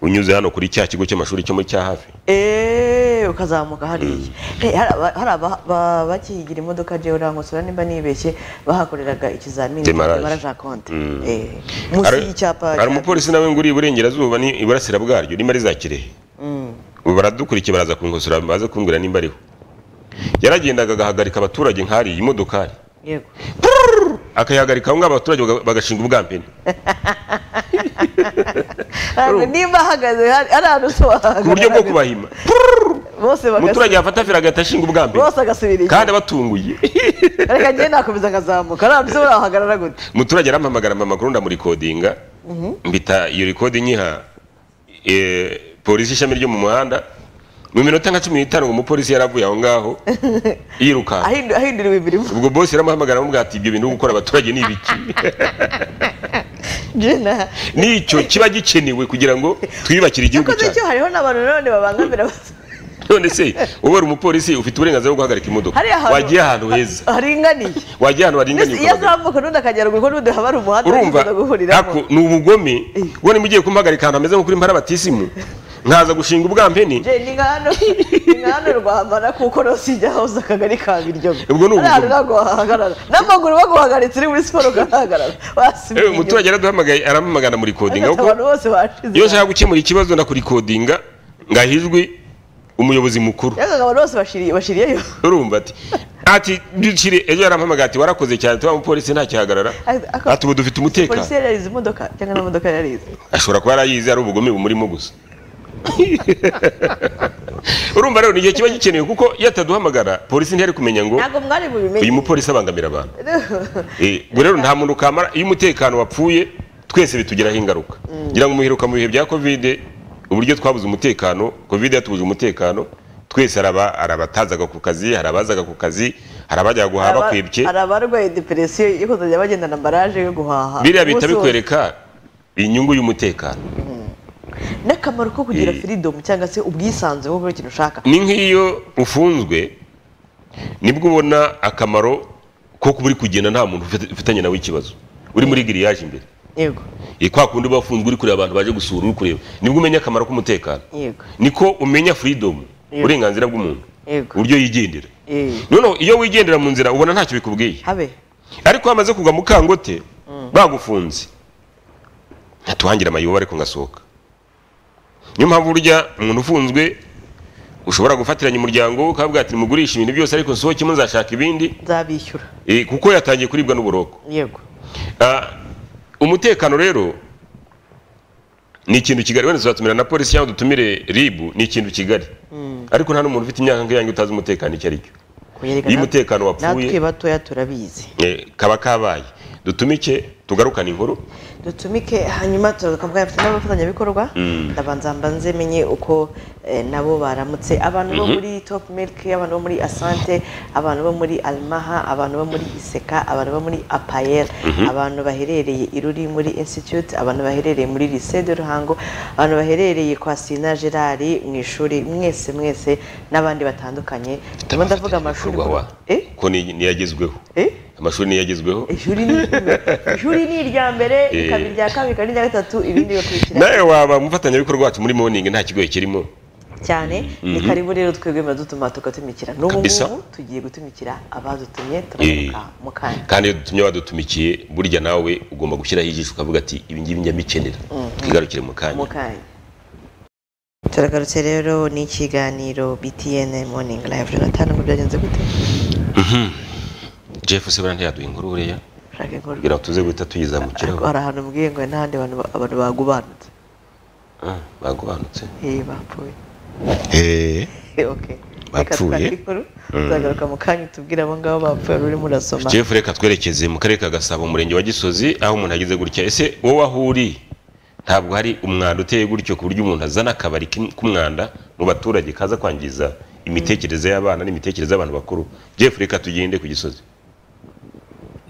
unyuze hano kuri cya kigo cy'amashuri cyo muri cya hafi Eh, ukazamuka hariya Eh, hari aba- hari aba- ba- bakigira imodoka jewe urankosora nimba nibeshye bahakoreraga ikizamini Demarrage. cya konte Mm. Eh, munsi Hari- y'icyapa hari cya- umupolisi nawe ngo uri iburengerazuba ni iburasira bwaryo nimba ari za kirehe Mm. ubu baradukurikiye baraza kunkosora baze kumbwira nimba ariho yaragendaga agahagarika abaturage nk'ariya imodokari yego akayihagarika aho ngaho abaturage baga- bagashinga ubwampeni Ntabwo nimba ahagaze hari hari ahantu ku buryo bwo usobanura kubahima bose bagasubira umuturage yafata feri agahita ashinga ubwampeni bose agasubira inyuma kandi abatunguye reka njye nakomeza nkazamuka hari ahantu usobanura wahagarara gute umuturage arampamagara mama makuru ndamurikodinga mbita iyo rikodi nyiha eh, polisi ishami ryo mu muhanda mu minota nka cumi n'itanu ngo umupolisi yaravuye aho ngaho yirukanka Ahindu- ahinduriwe imirimo ubwo bosi yaramuhamagara amubwira ati ibyo bintu byo gukora abaturage ni ibiki jena nicyo kiba gikenewe kugira ngo twiyubakire igihugu yakoze icyo cyacu hariho n'abantu nanone babangamira abas- none se wowe uri umupolisi ufite uburenganzira bwo guhagarika imodoka hariya ahantu wagiye ahantu heza haringaniye wagiye ahantu Mbese iyo baringaniye ugahagarika. azamuka n'undi akagera ruguru n'undi haba hari umuhanda urumva wifuza guhuriramo ako ni ubugome ubwo niba ugiye kumuhagarika ahantu hameze nko kuri mpara batisimu nkaza gushinga ubwampeni Je, ni nka hano ni nka hano rwamara kuko rose ijya hose akagari ka biryogo Ubwo ni Hariya ubugome. ntabwo wahahagarara n'amaguru baguhagaritse uri muri siporo ugahagarara Eh, wasubira umuturage araduhamagaye aramamagana muri kodinga inyuma. kuko abantu bose bashize iyo nshaka gukemura ikibazo nakurikodinga ngahijwe umuyobozi mukuru yabaga abantu bose bashiriye bashiriyeyo urumva ati ati dukire ejo yarampamagaye ati warakoze cyane tuba umupolisi ntakihagarara Ati, ako- ati ubu dufite umutekano polisi yari yarize imodoka cyangwa nta modoka yari yarize ashobora kuba yarayize ari ubugome bumurimo gusa urumva rero ni igihe kiba gikenewe kuko iyo ataduhamagara polisi ntiyari kumenya ngo ntabwo mwari uyu bubimenye mupolisi abangamira abantu Eh, ubwo rero nta muntu kamara iyo umutekano wapfuye twese bitugiraho ingaruka ngira ngo umuhiruka mu bihe bya kovide uburyo twabuze umutekano kovide yatubuje umutekano twese hari aba- hari abatazaga ku kazi hari abazaga ku kazi hari abajyaga guhaha Aba- bakwibye hari abarwaye deperesiyo yo kuzajya bagenda na ambaraje yo guhaha biriya bihita Umunsi wose. bikwereka inyungu y'umutekano n'akamaro ko kugira Eh. freedom cyangwa se ubwisanzure bwo gukora ikintu ushaka ni nk'iyo ufunzwe nibwo ubona akamaro ko kuba uri kugenda nta muntu ufite- ufitanye nawe ikibazo uri muri giriyaje imbere yego Eh, kwa kundi uba wafunzwe uri kureba abantu baje gusura uri kureba nibwo umenya akamaro k'umutekano yego niko umenya freedom Yego. uburenganzira bw'umuntu Yego. uburyo yigendera Eh, noneho iyo wigendera mu nzira ubona ntacyo bikubwiye habe ariko hamaze kugwa mu kangote bagufunze ntatuhangire amayoba ariko ngasohoka niyo mpamvu urya umuntu ufunzwe ushobora gufatiranya umuryango we ukavuga ati mugurisha ibintu byose ariko nsohokemo nzashaka ibindi nzabishyura Eh, kuko yatangiye kuribwa n'uburoko yego Ah, umutekano rero ni ikintu kigali wenda tuzatumira na polisi cyangwa dutumire ribu ni ikintu kigali ariko nta n'umuntu ufite imyaka nk'iyange utazi umutekano icyo ari cyo kuyerekana iyo umutekano wapfuye natwe batoya turabizi eh, kaba kabaye dutumike tugarukane inkuru dutumike hanyuma tukavuga afite n'abafatanyabikorwa ndabanza mbanze menye uko eh, nabo baramutse abantu bo muri top milk abantu bo muri asante abantu bo muri almaha abantu bo muri iseka abantu bo muri apayel abantu baherereye iruri muri institute abantu baherereye muri lycée de ruhango abantu baherereye kwa sina gerard mu ishuri mwese mwese n'abandi batandukanye ndimo ndavuga amashuri Bikorwa wa. Eh? ko ni- niyagezweho Eh? amashuri niyagezweho ishuri ni ishuri ni irya mbere Eh. ikaba irya kabiri ikaba n'irya gatatu ibindi bigakurikira nawe waba umufatanyabikorwa wacu muri morning nta kigoye kirimo cyane ni karibu rero twebwe muradutuma tugatumikira n'ubu Kabisa. ngubu tugiye gutumikira abadutumye turamuka mu kanya kandi iyo dutumye badutumikiye burya nawe ugomba gushyiraho ijisho ukavuga ati ibi ngibi njya mbikenera twigarukire mu kanya mu kanya turagarutse rero n'ikiganiro btn morning live jonathan ngo byagenze gute jeff se buriya ntiyaduha inkuru buriya ushaka inkuru kugira ngo tuze guhita Ariko tuyizamukiraho hari ahantu mbwiye ngo n'ahandi abantu ba- abantu bagubanutse Ah, bagobanutse eh bapfuye okay Reka Bapfuye? tugane inkuru tuzagaruka mu kanya tubwire abo ngabo bapfuye wari urimo urasoma jeff reka twerekeze mu karere ka gasabo umurenge wa gisozi aho umuntu ageze gutya ese wowe aho uri ntabwo hari umwanda uteye gutyo ku buryo umuntu azana akabari k'im- k'umwanda mu baturage kaza kwangiza imitekerereze y'abana n'imitekerereze y'abantu bakuru jeff reka tugende ku gisozi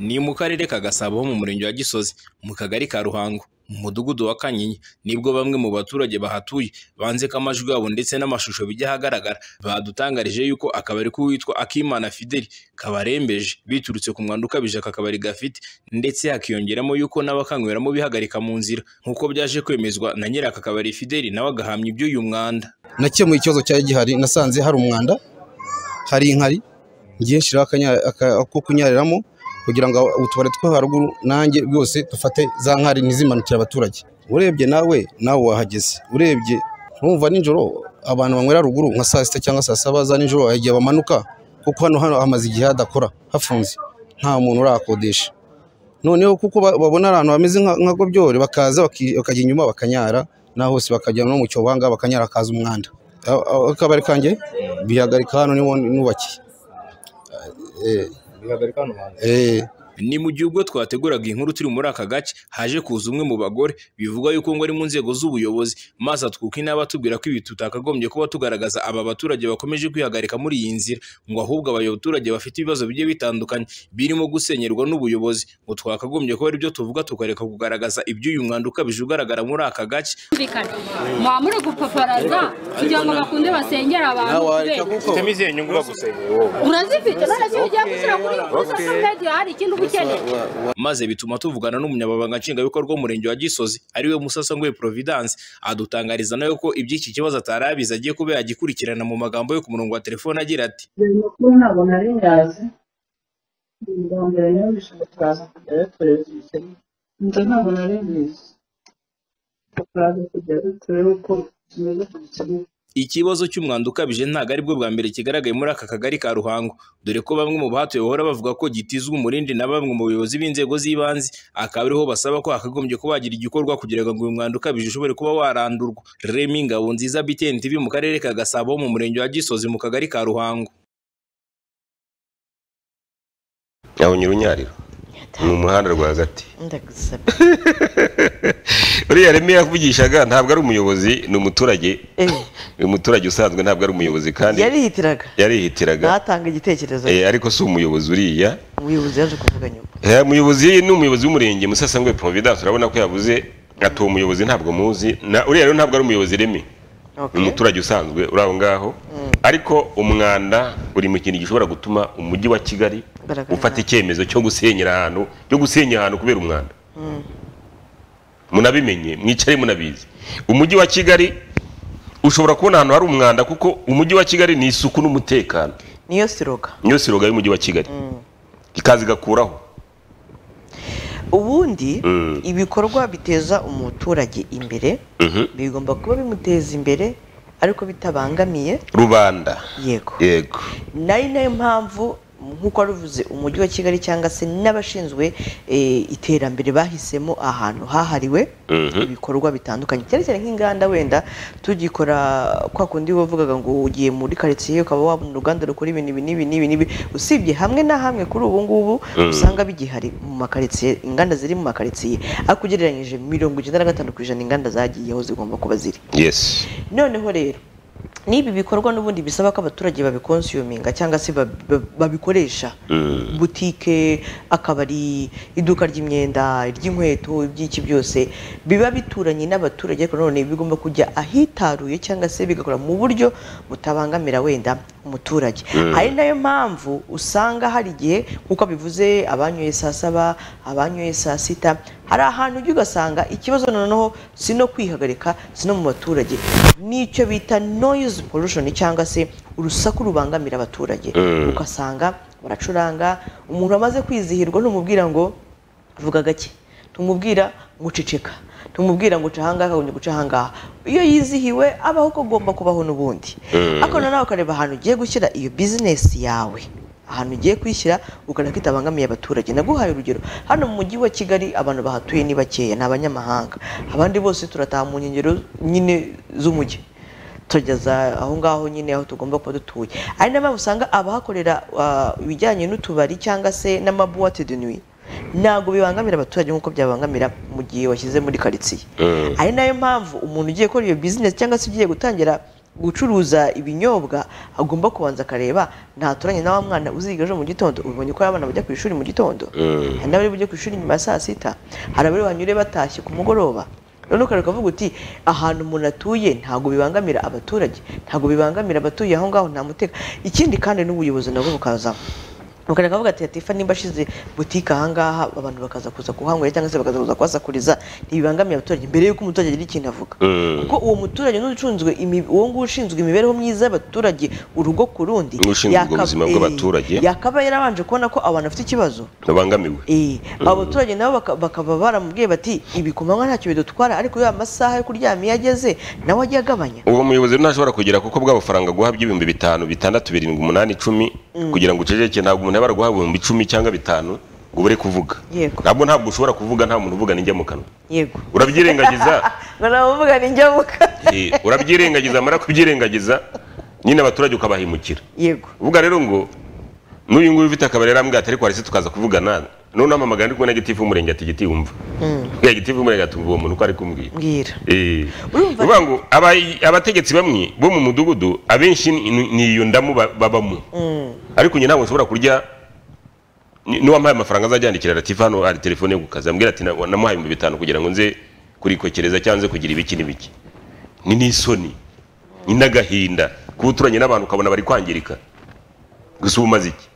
ni mu karere ka gasabo ho mu murenge wa gisozi mu kagari ka ruhango mu mudugudu wa kanyinya nibwo bamwe mu baturage bahatuye banze ko amajwi yabo ndetse n'amashusho bijya ahagaragara badutangarije yuko akabari k'uwitwa akimana fideli kabarembeje biturutse ku mwanda ukabije aka kabari gafite ndetse hakiyongeramo yuko n'abakanyweramo bihagarika mu nzira nk'uko byaje kwemezwa na nyiri aka kabari fideli nawe agahamya iby'uyu mwanda nakemuye ikibazo cyari gihari nasanze hari umwanda hari inkari ngiye nshyiraho akanya- aka- ako kunyariramo kugira ngo utubari two haruguru nanjye rwose dufate za nkari ntizimanukire abaturage urebye nawe nawe wahageze urebye ntumva nijoro abantu banywera ruguru nka saa sita cyangwa saa saba za nijoro hari igihe bamanuka kuko hano hano hamaze igihe hadakora hafunze nta muntu urahakodesha noneho kuko ba- babona ahantu hameze nka- nka gobyore bakaza baki- bakajya inyuma bakanyara na hose bakajya no mu cyobanga bakanyara hakaza umwanda A- a- akabari kanjye bihagarika hano niho nubakiye Eh, eh, ni mu gihe ubwo twateguraga inkuru turi muri aka gace haje kuza umwe mu bagore bivugwa yuko ngo ari mu nzego z'ubuyobozi maze atwuka inaba atubwira ko ibi tutakagombye kuba tugaragaza aba baturage bakomeje kwihagarika muri iyi nzira ngo ahubwo abaturage bafite ibibazo bigiye bitandukanye birimo gusenyerwa n'ubuyobozi ngo twakagombye kuba aribyo tuvuga tukareka kugaragaza iby'uyu mwanda ukabije ugaragara muri aka gace kumvikana muba muri gupaparaza kugira ngo bakunde basengera abantu kubera Temi izihe nyungu bagusengeye wowe urazifite none se iyo ugiye gushyira kuri social media hari ikindi uba ukeneye maze bituma tuvugana n'umunyamabanga nshingwabikorwa w'umurenge wa gisozi ariwe musasangwe providence adutangariza nawe ko iby'iki kibazo atari abizi agiye kuba yagikurikirana mu magambo yo ku murongo wa telefone agira ati ayo makuru ntabwo nari nyazi bwa mbere nyumvise turaza kujya dutoreza ibisebe ibyo ntabwo nari mbizi turaza kujya dutorera uko tumeze kubikemura ikibazo cy'umwanda ukabije ntabwo aribwo bwa mbere kigaragaye muri aka kagari ka ruhango dore ko bamwe mu bahatuye bahora bavuga ko gitizwa umurindi na bamwe mu bayobozi b'inzego z'ibanze akaba ariho basaba ko hakagombye kuba hagira igikorwa kugira ngo uyu mwanda ukabije ushobore kuba warandurwa remi ngabonziza btn tv mu karere ka gasabo mu murenge wa gisozi mu kagari ka ruhango aho nyirunyariro ni umuhanda rwagati ndagusaba uriya remi yakuvugishaga ntabwo ari umuyobozi ni umuturage uyu muturage usanzwe ntabwo ari umuyobozi kandi yarihitiraga yarihitiraga ntatanga igitekerezo Eh, ariko si umuyobozi uriya umuyobozi yaje kuvuga nyuma Eh, umuyobozi ni umuyobozi w'umurenge musasangwe providence urabona ko yavuze ati uwo muyobozi ntabwo muzi na uriya rero ntabwo ari umuyobozi remi ni Okay. umuturage usanzwe uri aho ngaho ariko umwanda uri mu kintu gishobora gutuma umujyi wa kigali Ugaragara ufata nabi. icyemezo cyo gusenyera ahantu cyo gusenya ahantu kubera umwanda munabimenye mwicare munabizi umujyi wa kigali ushobora kubona ahantu hari umwanda kuko umujyi wa kigali ni isuku n'umutekano niyo siroga niyo siroga y'umujyi wa kigali ikaza igakuraho ubundi Mm. ibikorwa biteza umuturage imbere Mhm. bigomba kuba bimuteza imbere ariko bitabangamiye rubanda yego yego nari nayo mpamvu nk'uko waruvuze umujyi wa kigali cyangwa se n'abashinzwe eh, iterambere bahisemo ahantu hahariwe Mhm. ibikorwa bitandukanye cyane cyane nk'inganda wenda tugikora kwa kundi wavugaga ngo ugiye muri karitsiye ukaba wabona uruganda rukora ibintu ibi n'ibi n'ibi n'ibi usibye hamwe na hamwe kuri ubu ngubu usanga bigihari mu makaritsiye inganda ziri mu makaritsiye ariko ugereranyije mirongo icyenda na gatanu ku ijana inganda zagiyeho zigomba kuba ziri yes noneho rero n'ibi bikorwa n'ubundi bisaba ko abaturage babikonsiyuminga cyangwa se ba- ba- babikoresha butike akabari iduka ry'imyenda iry'inkweto iby'iki byose biba bituranye n'abaturage ariko none bigomba kujya ahitaruye cyangwa se bigakora mu buryo butabangamira wenda umuturage hari nayo mpamvu usanga hari igihe nk'uko bivuze abanyoye saa saba abanyoye saa sita hari ahantu ujya ugasanga ikibazo noneho si no kwihagarika si no mu baturage nicyo bita noise pollution cyangwa se urusaku rubangamira abaturage ugasanga baracuranga umuntu amaze kwizihirwa ntumubwira ngo vuga gake ntumubwira ngo uceceka ntumubwira ngo uca ahangaha ngo guca ahangaha iyo yizihiwe abaho uko agomba kubaho n'ubundi ariko noneho ukareba ahantu ugiye gushyira iyo bizinesi yawe ahantu ugiye kwishyira ukabona ko itabangamiye abaturage naguhaye urugero hano mu mujyi wa kigali abantu bahatuye ni bakeya ni abanyamahanga abandi bose turataha mu nkengero nyine z'umujyi tugeza aho ngaho nyine aho tugomba kuba dutuye ari nayo mpamvu usanga abahakorera ah, ibijyanye n'utubari cyangwa se n'amabuwate de nuit ntabwo bibangamira abaturage nk'uko byabangamira mu gihe washyize muri karitsiye ari nayo mpamvu umuntu ugiye gukora iyo bizinesi cyangwa se ugiye gutangira gucuruza ibinyobwa agomba kubanza akareba ntaturanye na wa mwana uziga ejo mu gitondo ubonye ko abana bajya ku ishuri mu gitondo hari n'abari bujye ku ishuri nyuma ya saa sita hari abari banyure batashye ku mugoroba none ukareka ukavuga uti ahantu umuntu atuye ntabwo bibangamira abaturage ntabwo bibangamira abatuye aho ngaho nta muteka ikindi kandi n'ubuyobozi nabwo bukazamo bakareka bavuga ati atifa nimba ashize butike ahangaha abantu bakaza kuza kuhanywera cyangwa se bakaza kuza kuhasakuriza ntibibangamiye abaturage mbere y'uko umuturage agira ikintu avuga kuko uwo muturage n'ushinzwe imi- uwo nguwo ushinzwe imibereho myiza y'abaturage urugo ku rundi N'ushinzwe yaka- ubuzima bw'abaturage. eh, yakaba yarabanje kubona ko abantu bafite ikibazo babangamiwe Eh, abo baturage nabo baka- bakaba baramubwiye bati ibi ku manywa ntacyo bidutwara ariko ya masaha yo kuryama iyo ageze nawe ajya agabanya uwo muyobozi rero ntashobora kugera kuko bwa bufaranga guha by'ibihumbi bitanu bitandatu birindwi umunani icumi kugira ngo uceceke ntabwo umuntu yabara guha ibihumbi icumi cyangwa bitanu ngo ubure kuvuga Yego. ntabwo ntabwo ushobora kuvuga nta muntu uvuga n'ijya mu kanwa yego urabyirengagiza ngo namuvuga ni njyamuka eh, urabyirengagiza mara kubyirengagiza nyine abaturage ukabahemukira yego uvuga rero ngo n'uyu nguyu ufite akabari yarambwira ati ariko warese tukaza kuvugana none ampamagara ndi kumwe na gitifu w'umurenge ati giti wumva ya gitifu w'umurenge ati uwo muntu uko ari kumbwira mbwira Eh, Urumva- uvuga ngo aba- abategetsi bamwe bo mu mudugudu abenshi ni ni iyo ndamu ba- babamo ariko njye ntabwo nshobora kurya ni- n'uwampaye amafaranga azajya yandikira latifa hano hari telefone yo ku kazi ambwira ati "Na- namuhaye ibihumbi bitanu kugira ngo nze kurikokereza cyangwa nze kugira ibiki n'ibiki ni n'isoni ni n'agahinda kuba uturanye n'abantu ukabona bari kwangirika gusa uba umaze iki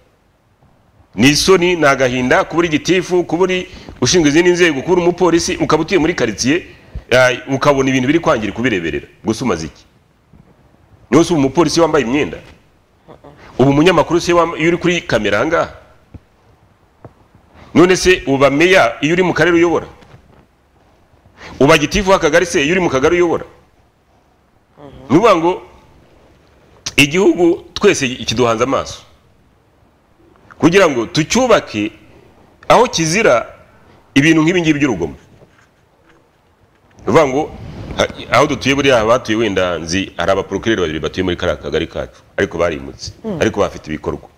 ni isoni ni agahinda kuba uri gitifu kuba uri ushinzwe izindi nzego kuba uri umupolisi ukaba utuye muri karitsiye eh, ukabona ibintu biri kwangirika ubireberera gusa umaze iki niwe si uba umupolisi wambaye imyenda ubu umunyamakuru se wambaye- iyo uri kuri kamera ahangaha none se uba meya iyo uri mu karere uyobora uba gitifu w'akagari se iyo uri mu kagari uyobora ni ukuvuga ngo igihugu twese kiduhanze amaso kugira ngo tucyubake aho kizira ibintu nk'ibi ngibi by'urugomo ni ukuvuga ngo ha- aho dutuye buriya abatuye wenda nzi hari abaporokireri babiri batuye muri kariya kagari kacu ariko barimutse ariko bafite ibikorwa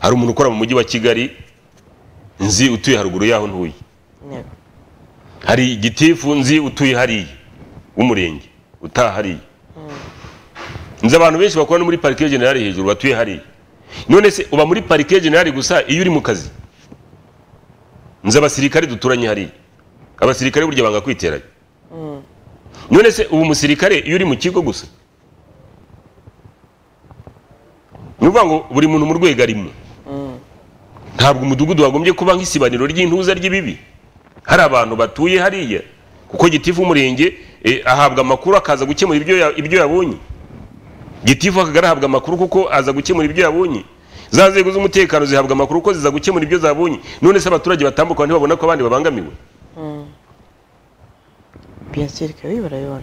hari umuntu ukora mu mujyi wa kigali nzi utuye haruguru y'aho ntuye yego hari igitifu nzi utuye hariya w'umurenge utaha hariya nzi abantu benshi bakora no muri parike generale hejuru batuye hariya none se uba muri parike generale gusa iyo uri mu kazi nzi abasirikare duturanye hariya abasirikare burya banga kwiteranya none se ubu umusirikare iyo uri mu kigo gusa ni ukuvuga ngo buri muntu mu rwego arimo ntabwo umudugudu wagombye kuba nk'isibaniro ry'intuza ry'ibibi hari abantu batuye hariya kuko gitifu umurenge eh, ahabwa amakuru akaza gukemura ibyo ya- ibyo yabonye gitifu akagari ahabwa amakuru kuko aza gukemura ibyo yabonye za nzego z'umutekano zihabwa amakuru kuko ziza gukemura ibyo zabonye none se abaturage batambuka ntibabona ko abandi babangamiwe biyasirika bibi barabibona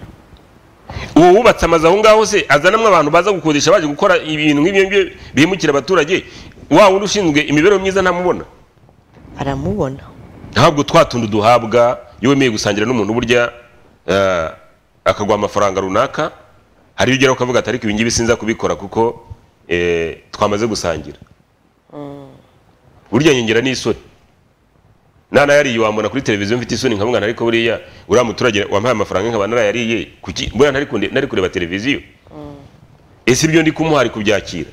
uwo wubatse amazu aho ngaho se azanamo abantu baza gukodesha baje gukora ibintu nk'ibyo ngibyo bihemukira abaturage wa wundi ushinzwe imibereho myiza ntamubona aramubona ntabwo twa tundi duhabwa iyo wemeye gusangira n'umuntu burya eh, akaguha amafaranga runaka hari iyo ugeraho ukavuga ati ariko ibi ngibi sinza kubikora kuko eh, twamaze gusangira burya nyongera n'isoni nanayariye wambona kuri televiziyo mfite isoni nkavuga nti ariko buriya uriya muturage wampaye amafaranga nkaba narayariye kuki mbona ntari kunde- ntari kureba televiziyo ese ibyo ndi kumuha ari kubyakira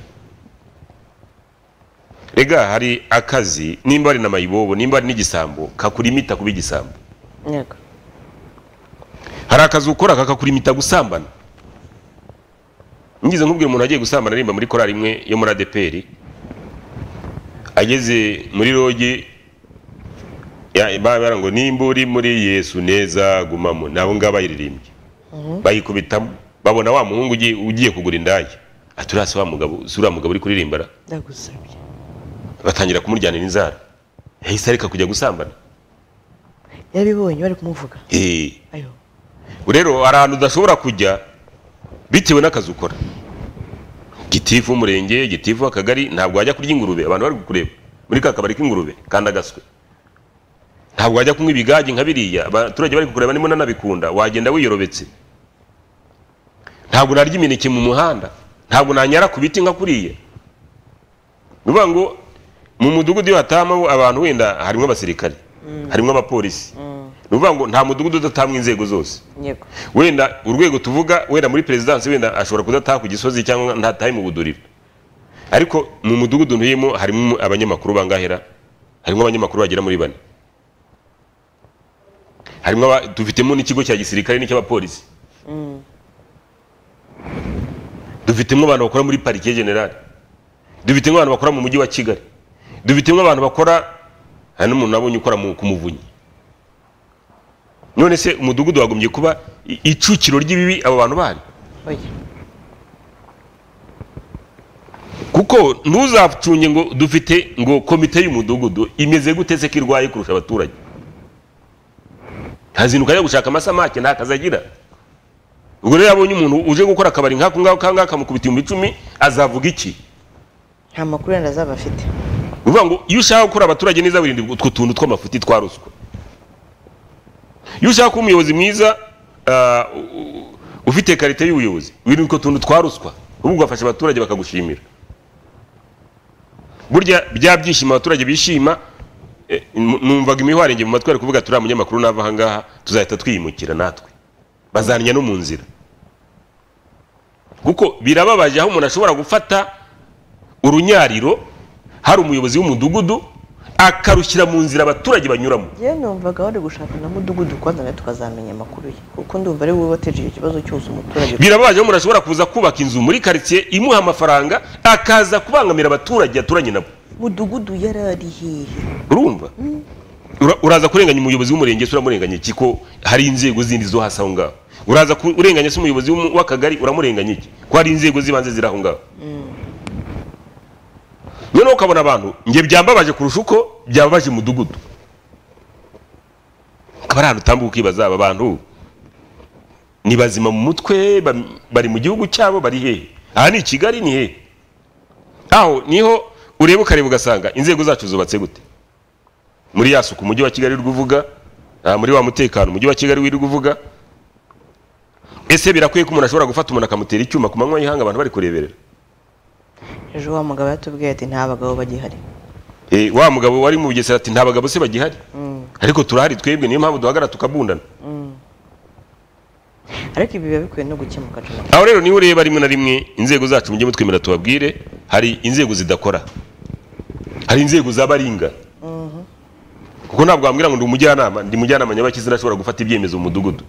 rega hari akazi nimba ari na mayibobo nimba ari n'igisambo kakurimita kuba igisambo yego hari akazi ukora kakakurimita gusambana ngize nkubwira umuntu agiye gusambana arimba muri korali imwe yo muri adeperi ageze muri rogi ya- ba- bara ngo nimba uri muri yesu neza gumamo nabo ngabo bayiririmbye bayikubitamo babona wa muhungu ugiye- ugiye kugura indaya ati uriya si wa mugabo si uriya mugabo uri kuririmba ra?" ndagusabye batangira kumuryanira inzara yahise areka kujya gusambana yarabibonye bari kumuvuga Eh, ayo rero hari ahantu udashobora kujya bitewe n'akazi ukora gitifu umurenge gitifu akagari ntabwo wajya kurya ingurube abantu bari kukureba muri ka kabari k'ingurube kandi agaswe ntabwo wajya kunywa ibigage nka biriya abaturage bari kukureba nimo nanabikunda wagenda wiyorobetse ntabwo narya imineke mu muhanda ntabwo nanyara ku biti nka kuriya ni ukuvuga ngo mu mudugudu iyo hatamo abantu wenda harimo abasirikare harimo abapolisi ni ukuvuga ngo nta mudugudu udatamwa inzego zose yego wenda urwego tuvuga wenda muri perezidansi wenda ashobora kudataha ku gisozi cyangwa ntatahe mu buduriro ariko mu mudugudu ntuyemo harimo abanyamakuru bangahera harimo abanyamakuru bagera muri bane harimo aba- dufitemo n'ikigo cya gisirikare n'icy'abapolisi dufitemo abantu bakora muri parike generale dufitemo abantu bakora mu mujyi wa kigali dufitemo abantu bakora hari n'umuntu nabonye ukora mu- ku muvunyi none se umudugudu wagombye kuba i- icukiro ry'ibibi abo bantu bari oya kuko ntuzapfunye ngo dufite ngo komite y'umudugudu imeze gute se ko irwaye kurusha abaturage ntazinduka ajya gushaka amasamake nta kazi agira ubwo rero iyo abonye umuntu uje gukora akabari nk'ako ngako kandi akamukubita ibihumbi icumi azavuga iki nta makuru yenda azaba afite ni ukuvuga ngo iyo ushaka gukora abaturage neza wirinde utwo tuntu tw'amafuti twa ruswa iyo ushaka kuba umuyobozi mwiza ah, u- u- ufite karite y'ubuyobozi wirinde utwo tuntu twa ruswa ubu ugafasha abaturage bakagushimira burya bya byishimo abaturage bishima eh, nu- numvaga imihwarengi mu matwi ari kuvuga turiya munyamakuru nava aha ngaha tuzahita twiyimukira natwe bazannya no mu nzira kuko birababaje aho umuntu ashobora gufata urunyariro hari umuyobozi w'umudugudu akarushyira mu nzira abaturage banyuramo yewe numvaga wari gushaka na mudugudu rwanda nawe tukazamenya amakuru ye kuko ndumva ari wowe wateje icyo kibazo cyose umuturage birababaje aho umuntu ashobora kuza kubaka inzu muri karitsiye imuha amafaranga akaza kubangamira abaturage yaturanye nabo mudugudu yari ari hehe urumva Ura- uraza kurenganya umuyobozi w'umurenge se uramurenganya iki ko hari inzego zindi zo hasi aho ngaho uraza ku- urenganya se umuyobozi w'umu- w'akagari uramurenganya iki ko hari inzego z'ibanze ziri aho ngaho noneho ukabona abantu njye byambabaje kurusha uko byababaje umudugudu akaba ari ahantu utambuka ukibaza aba bantu ni bazima mu mutwe bam- bari mu gihugu cyabo bari hehe aha ni i kigali ni hehe aho niho ureba ukareba ugasanga inzego zacu zubatse gute muri ya suku umujyi wa kigali uri kuvuga ah, muri wa mutekano umujyi wa kigali wiri kuvuga ese birakwiye ko umuntu ashobora gufata umuntu akamutera icyuma ku manywa y'ihanga abantu bari kureberera ejo wa mugabo yatubwiye ati nta bagabo bagihari Eh, wa mugabo wari mu bugesera ati nta bagabo se bagihari ariko turahari twebwe niyo mpamvu duhagara tukabundana ariko ibi biba bikwiye no gukemuka cyane aho rero niho ureba rimwe na rimwe inzego zacu mujye mutwemera tubabwire hari inzego zidakora hari inzego z'abaringa kuko ntabwo wambwira ngo ndi umujyanama ndi mujyanama nyabakizi ntashobora gufata ibyemezo mu mudugudu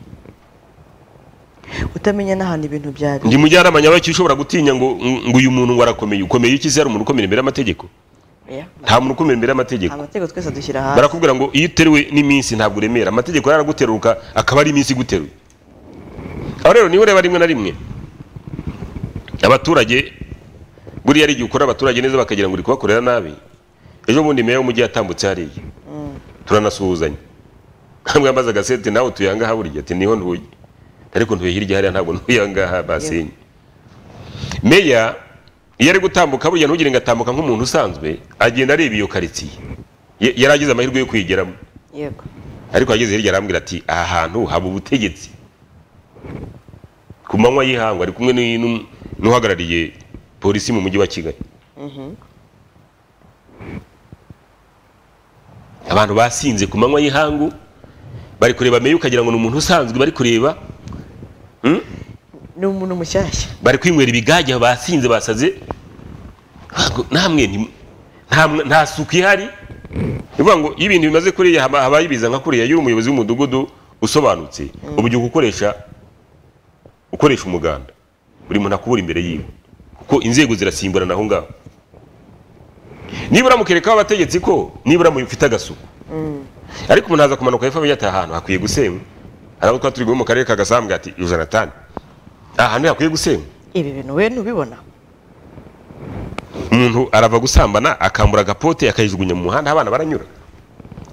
utamenya n'ahantu ibintu byari ndi mujyanama nyabaki ushobora gutinya ngo ngo uyu muntu ngo arakomeye ukomeye iki se hari umuntu ukomera imbere y'amategeko Oya. nta muntu ukomera imbere y'amategeko amategeko twese dushyira hasi barakubwira ngo iyo uteruwe n'iminsi ntabwo uremera amategeko yaraguteruka akaba ari iminsi iguteruye aho rero niho ureba rimwe na rimwe abaturage buriya ari igihe ukora abaturage neza bakagira ngo uri kubakorera nabi ejo bundi meya w'umujyi yatambutse hariya turanasuhuzanya nkamwe yambaza agasete nawe utuye ahangaha burya ati niho ntuye ariko ntuye hirya hariya ntabwo ntuye ahangaha basenye meya iyo ari gutambuka burya ntugire ngo atambuka nk'umuntu usanzwe agenda areba iyo karitsiye Ye- yari agize amahirwe yo kuyigeramo yego ariko ageze hirya arambwira ati aha hantu haba ubutegetsi ku manywa y'ihangwa ari kumwe n'uyu n'um- n'uhagarariye polisi mu mujyi wa kigali abantu basinze ku manywa y'ihangu bari kureba meya ukagira ngo ni umuntu usanzwe bari kureba ni umuntu mushyashya bari kwinywera ibigage basinze basaze Ntabwo- namwe nti- nta mwa- nta suku ihari bivuga ngo iyo ibintu bimaze kuriya haba- habaye ibiza nka kuriya iyo uri umuyobozi w'umudugudu usobanutse ubu ugiye gukoresha ukoresha umuganda buri muntu akubura imbere yiwe kuko inzego zirasimburana aho ngaho nibura mukerekaho abategetsi ko nibura mufite agasuku ariko umuntu aza kumanuka hepfo ati aha hantu hakwiye gusenywa hari abo twari turi guhe mu karere ka gasambwe ati jonathan aha hantu hakwiye gusenywa ibi bintu we ntubibona umuntu arava gusambana akambura agapote akayijugunya mu muhanda abana baranyura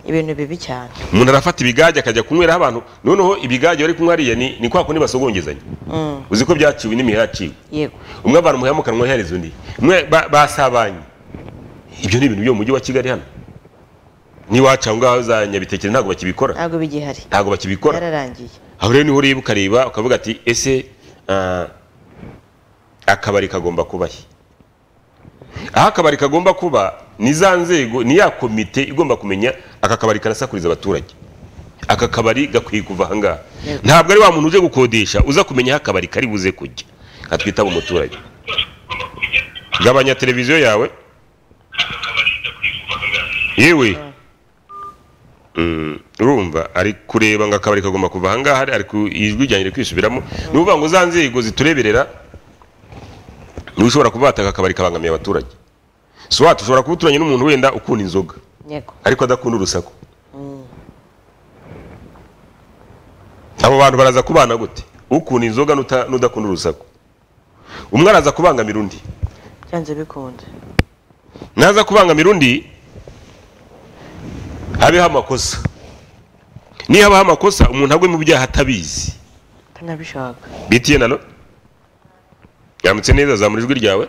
ibintu bibi cyane umuntu arafata ibigage akajya kunywera abantu noneho ibigage bari kunywa hariya ni, ni kwa kundi basogongezanya uzi ko byaciwe n'imihe yaciwe yego umwe avana umuheha mu kanwa yahereza undi umwe ba- basabanye ibyo ni ibintu byo mu mujyi wa kigali hano n'iwacu aho ngaho za nyabitekere ntabwo bakibikora ntabwo bigihari ntabwo bakibikora yararangiye aho rero niho ureba ukareba ukavuga ati ese ah, akabari kagomba kuba he aho akabari kagomba kuba ni za nzego ni ya komite igomba kumenya aka kabari karasakuriza abaturage aka kabari gakwiye kuva ahangaha ntabwo ari wa muntu uje gukodesha uza kumenya aho akabari kari buze kujya katwitaba umuturage gabanya televiziyo yawe yewe Mm, urumva ari kureba ngo akabari kagomba kuva ahangaha ari ku ijwi ryanjye riri kwisubiramo ni ukuvuga ngo za nzego zitureberera niwe ushobora kuba wataka akabari kabangamiye abaturage si watu ushobora kuba uturanye n'umuntu wenda ukunda inzoga yego ariko adakunda urusaku abo bantu baraza kubana gute ukunda inzoga n'uta- n'udakunda urusaku umwe araza kubangamira undi byanze bikunze naza kubangamira undi habeho amakosa niyo habaho amakosa umuntu agwe mu byaha atabizi atanabishaka bitiye nano yamutse neza zamura ijwi ryawe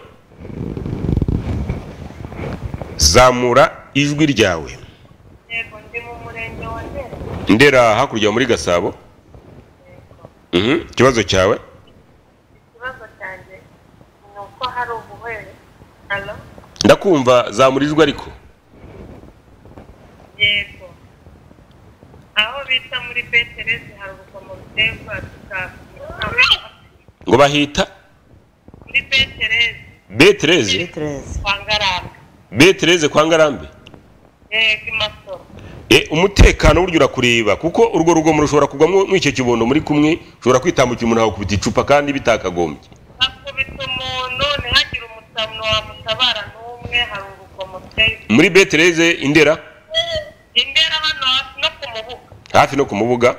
zamura ijwi ryawe yego ndi mu murenge wa ndera ndera hakurya muri gasabo Mhm, ikibazo cyawe ikibazo cyanjye ni uko hari ubuhere halo ndakumva zamura ijwi ariko yego aho bita muri beterezi hari urugomo ruteye rwa tukaka ngo bahita muri beterezi betereze bitreze kwa ngarambe betereze kwa ngarambe yego i masoro E, umutekano burya urakureba kuko urwo rugomo rushobora kugwamo n'icyo kibondo muri kumwe ushobora kwitambukira umuntu akakubita icupa kandi bitakagombye hakubita umuntu ntihagire umuntu wamutabara n'umwe hari urugomo ruteye muri betereze indera imbere hano hafi no ku mubuga hafi no ku mubuga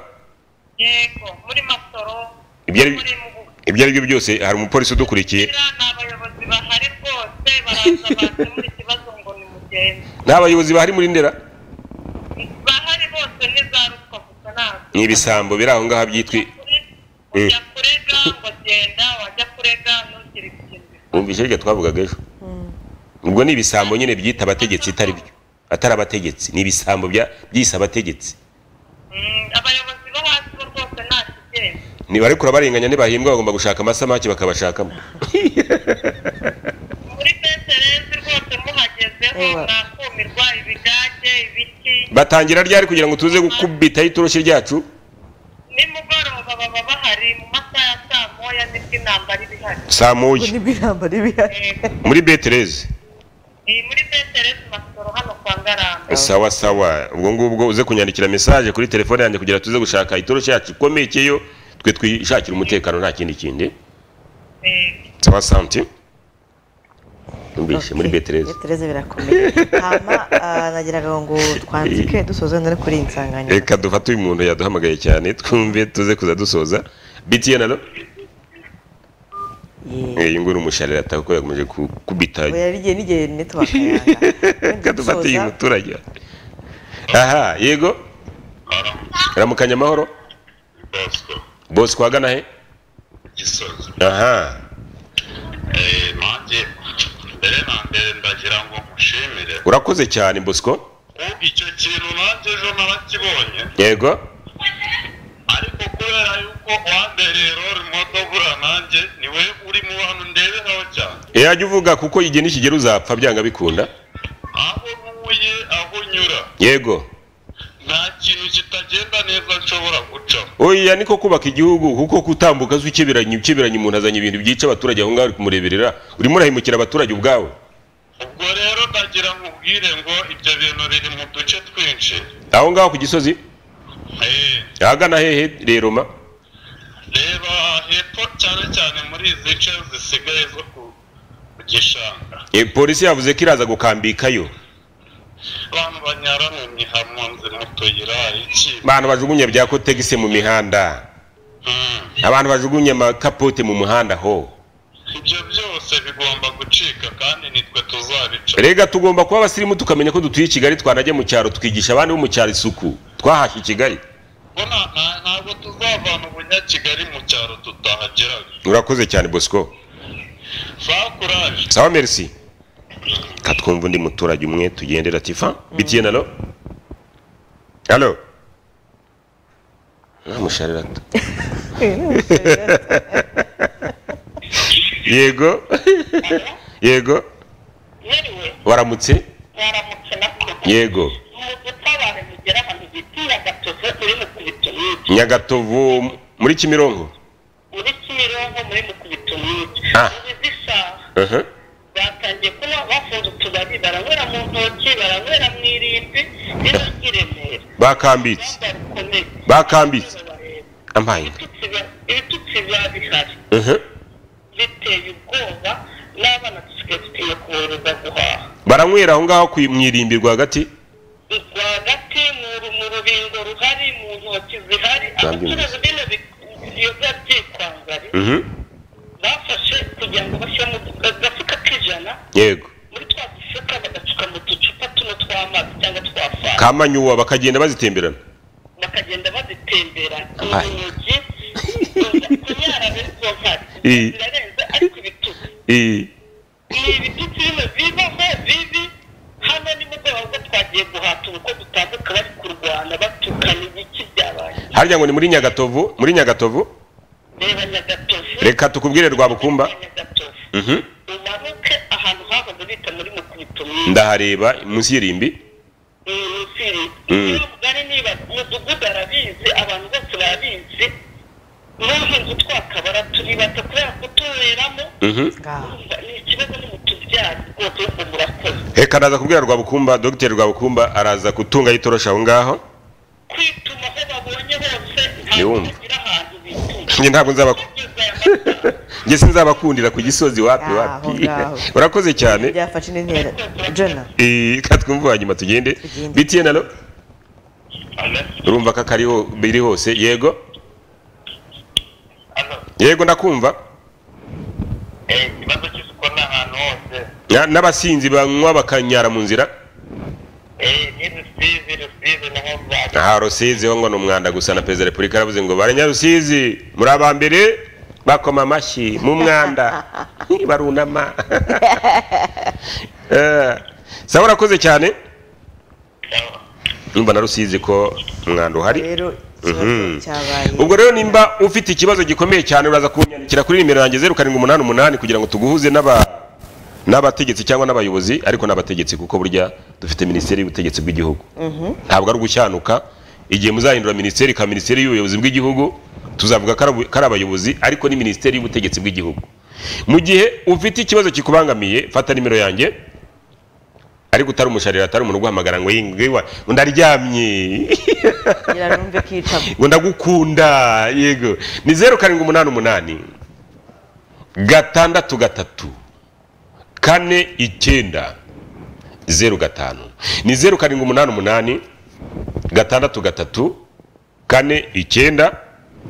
yego muri masoro Ibyo ari- muri mubuga ibyo ari byo byose hari umupolisi udukurikiye Kugira ni abayobozi bahari rwose baraza bakemura ikibazo ngo ni mugenzi n'abayobozi bahari muri ndera bahari bose ni za ruswa gusa ntabwo ni ibisambo biri aho ngaho byitwi ujya kurega ngo genda wajya kurega ntukiri kugenda wumvise hirya twavugaga ejo ubwo ni ibisambo nyine byita abategetsi itari byo atari abategetsi ni ibisambo bya- byise abategetsi Mm, abayobozi bo hasi bo rwose nta kigenda niba ariko urabarenganya ntibahembwa bagomba gushaka amasamake bakabashakamo muri peterezi rwose muhagezeho Ewa. mwakumirwa ibigage ibiti batangira ryari kugira ngo tuze gukubitaho itoroshi ryacu nimugoroba baba bahari mu masaha ya saa moya nibwo intambara iba ihari saa moya n'ibiramba n'ibihari Yego. muri betereze Ni muri peterezi masoro hano kwa ngarambe sawa sawa ubwo ngubwo uze kunyandikira mesaje kuri telefone yanjye kugira tuze gushaka itoroshi yacu ikomekeyo twe twishakira umutekano nta kindi kindi Yego. sawa santi yumvise muri Okay. betereze betereze birakomeye hama ah, nagiraga ngo twandike dusoze no kuri iyi nsanganyamatsiko reka dufate uyu muntu yaduhamagaye cyane twumve tuze kuza dusoza btn alo Ye. Eh, uyu nguyu ni umusharira ataka ko yakomeje gukubita oya rigiye n'igihe network yanga reka dufate uyu muturage aha yego ramukanya amahoro bosco wagana he gisozi aha Eh, nanjye mbere na mbere ndagira ngo mushimire urakoze cyane bosco ko icyo kintu nanjye ejo narakibonye yego ariko kubera yuko wambereye rori motobura nanjye niwe uri mu bantu ndeberaho cyane yajya uvuga kuko igihe nikigera uzapfa byanga bikunda aho ntuye aho nyura yego nta kintu kitagenda neza nshobora gucaho oya niko kubaka igihugu kuko kutambuka azi ukeberanye ukeberanye umuntu azanye ibintu byica abaturage aho ngaho uri kumureberera urimo urahemukira abaturage ubwawe ubwo rero ndagira nkubwire ngo ibyo bintu biri mu duce twinshi aho ngaho ku gisozi Eh, ahagana hehe reroma reba hepfo cyane cyane muri izi nce zisigaye zo ku ku gishanga e, polisi yavuze ko iraza gukambikayo abantu banyaranye hamwe mu tuyira iki abantu bajugunya bya kotegisi mu mihanda Mm. abantu bajugunya amakapote mu muhanda ho ibyo byose bigomba gucika kandi nitwe tuzabica rega tugomba kuba abasirimu tukamenya ko dutuye i kigali twanajya mu cyaro tukigisha abandi bo mu cyaro isuku twahashye i kigali Ko nta- nta- ntabwo tuzavana ubunyakigali mu cyaro tutahageraga urakoze cyane bosco za kuraje sawa merci katwumva undi muturage umwe tugendera tifa bitiye nalo halo namusharirata yego yego mwiriwe waramutse mwaramutse nako yego mu gutabara mugera ahantu bitiye agatozo yose yo mu kubitoniye nyagatovu muri kimironko muri kimironko muri mukubitoniye Ah. ubuze isaha aha batangiye kuba bafunze utubari baranywera mu ntoki baranywera mu irimbi n'ibindi remera bakambitse bakomeye bakambitse ampayinga ibitutsi biba bihari aha biteye ubwoba n'abana dusigaye dukwiye kuboroza guhaha baranywera aho ngaho ku- mu irimbi rwagati rwagati mu ru- mu rubingo ruhari mu ntoki zihari Zambi abacuruzi bino biyoza byitwangari mhm bafashe kugira ngo bashyire mu du- agafuka k'ijana yego muri twa dufuka bagacuka mu ducupa tuno tw'amazi cyangwa twa fanta kamanyuwa bakagenda bazitemberana bakagenda bazitembera Abaye. urugi kunyara muri zo nkari Eh. birarenze ariko ibitutsi Eh, ni ibitutsi bino bibaho bibi hano nimugoroba ubwo twagiye guhata ubukwe dutambuka bari kurwana batukana ibiki byabaye harya ngo ni muri nyagatovu muri nyagatovu reba nyagatovu reka tukubwire rwabukumba nyagatovu mhm umanuke ahantu hahoze bita muri mukubito ndahareba munsi y'irimbi munsi Mm. niba mugari niba umudugudu arabizi abantu bose barabizi n'ubu nzu twakabara turi bato kubera kutuberamo mhm ni ikibazo ni mutubyari rwose ubwo murakoze reka ndaza kubwira rwabukumba dr rwabukumba araza gutunga yitorosha aho ngaho kwituma aho babonye hose Ntiwumve. bagira ahantu bituma njye ntabwo nzabakunda bageze aya masaha njye sinzabakundira ku gisozi wapi Ah, wapi aho ngaho. urakoze cyane byafashe n'intera jona Eh, reka twumve hanyuma tugende Tugende. btn alo Alo, urumva ko akariho biri hose yego alo, yego ndakumva eh, ikibazo cy'isuku ni ahantu hose Na- n'abasinzi banywa bakanyara mu nzira Eh, ni rusizi rusizi niho zaza aha rusizi ho ngo ni umwanda gusa na perezida wa repubulika yaravuze ngo banyarusizi muri aba mbere bakoma amashyi mu mwanda Hi, barunama Eh, sawa urakoze cyane numva na rusizi ko umwanda uhari rero Mhm. ikibazo cyabaye ubwo rero nimba ufite ikibazo gikomeye cyane uraza kunyandikira kuri nimero yanjye zeru karindwi umunani umunani kugira ngo tuguhuze n'aba n'abategetsi cyangwa n'abayobozi ariko n'abategetsi kuko burya dufite minisiteri y'ubutegetsi bw'igihugu ntabwo ari ugushyanuka igihe muzahindura minisiteri ka minisiteri y'ubuyobozi bw'igihugu tuzavuga ko ari abu- ko ari abayobozi ariko ni minisiteri y'ubutegetsi bw'igihugu mu gihe ufite ikibazo kikubangamiye fata nimero yanjye ariko utari umusharira atari umuntu uguhamagara ngo yingiwa ndaryamye ngira numve ko icamo ngo ndagukunda yego ni zeru karindwi umunani umunani gatandatu gatatu kane icyenda zeru gatanu ni zeru karindwi umunani umunani gatandatu gatatu kane icyenda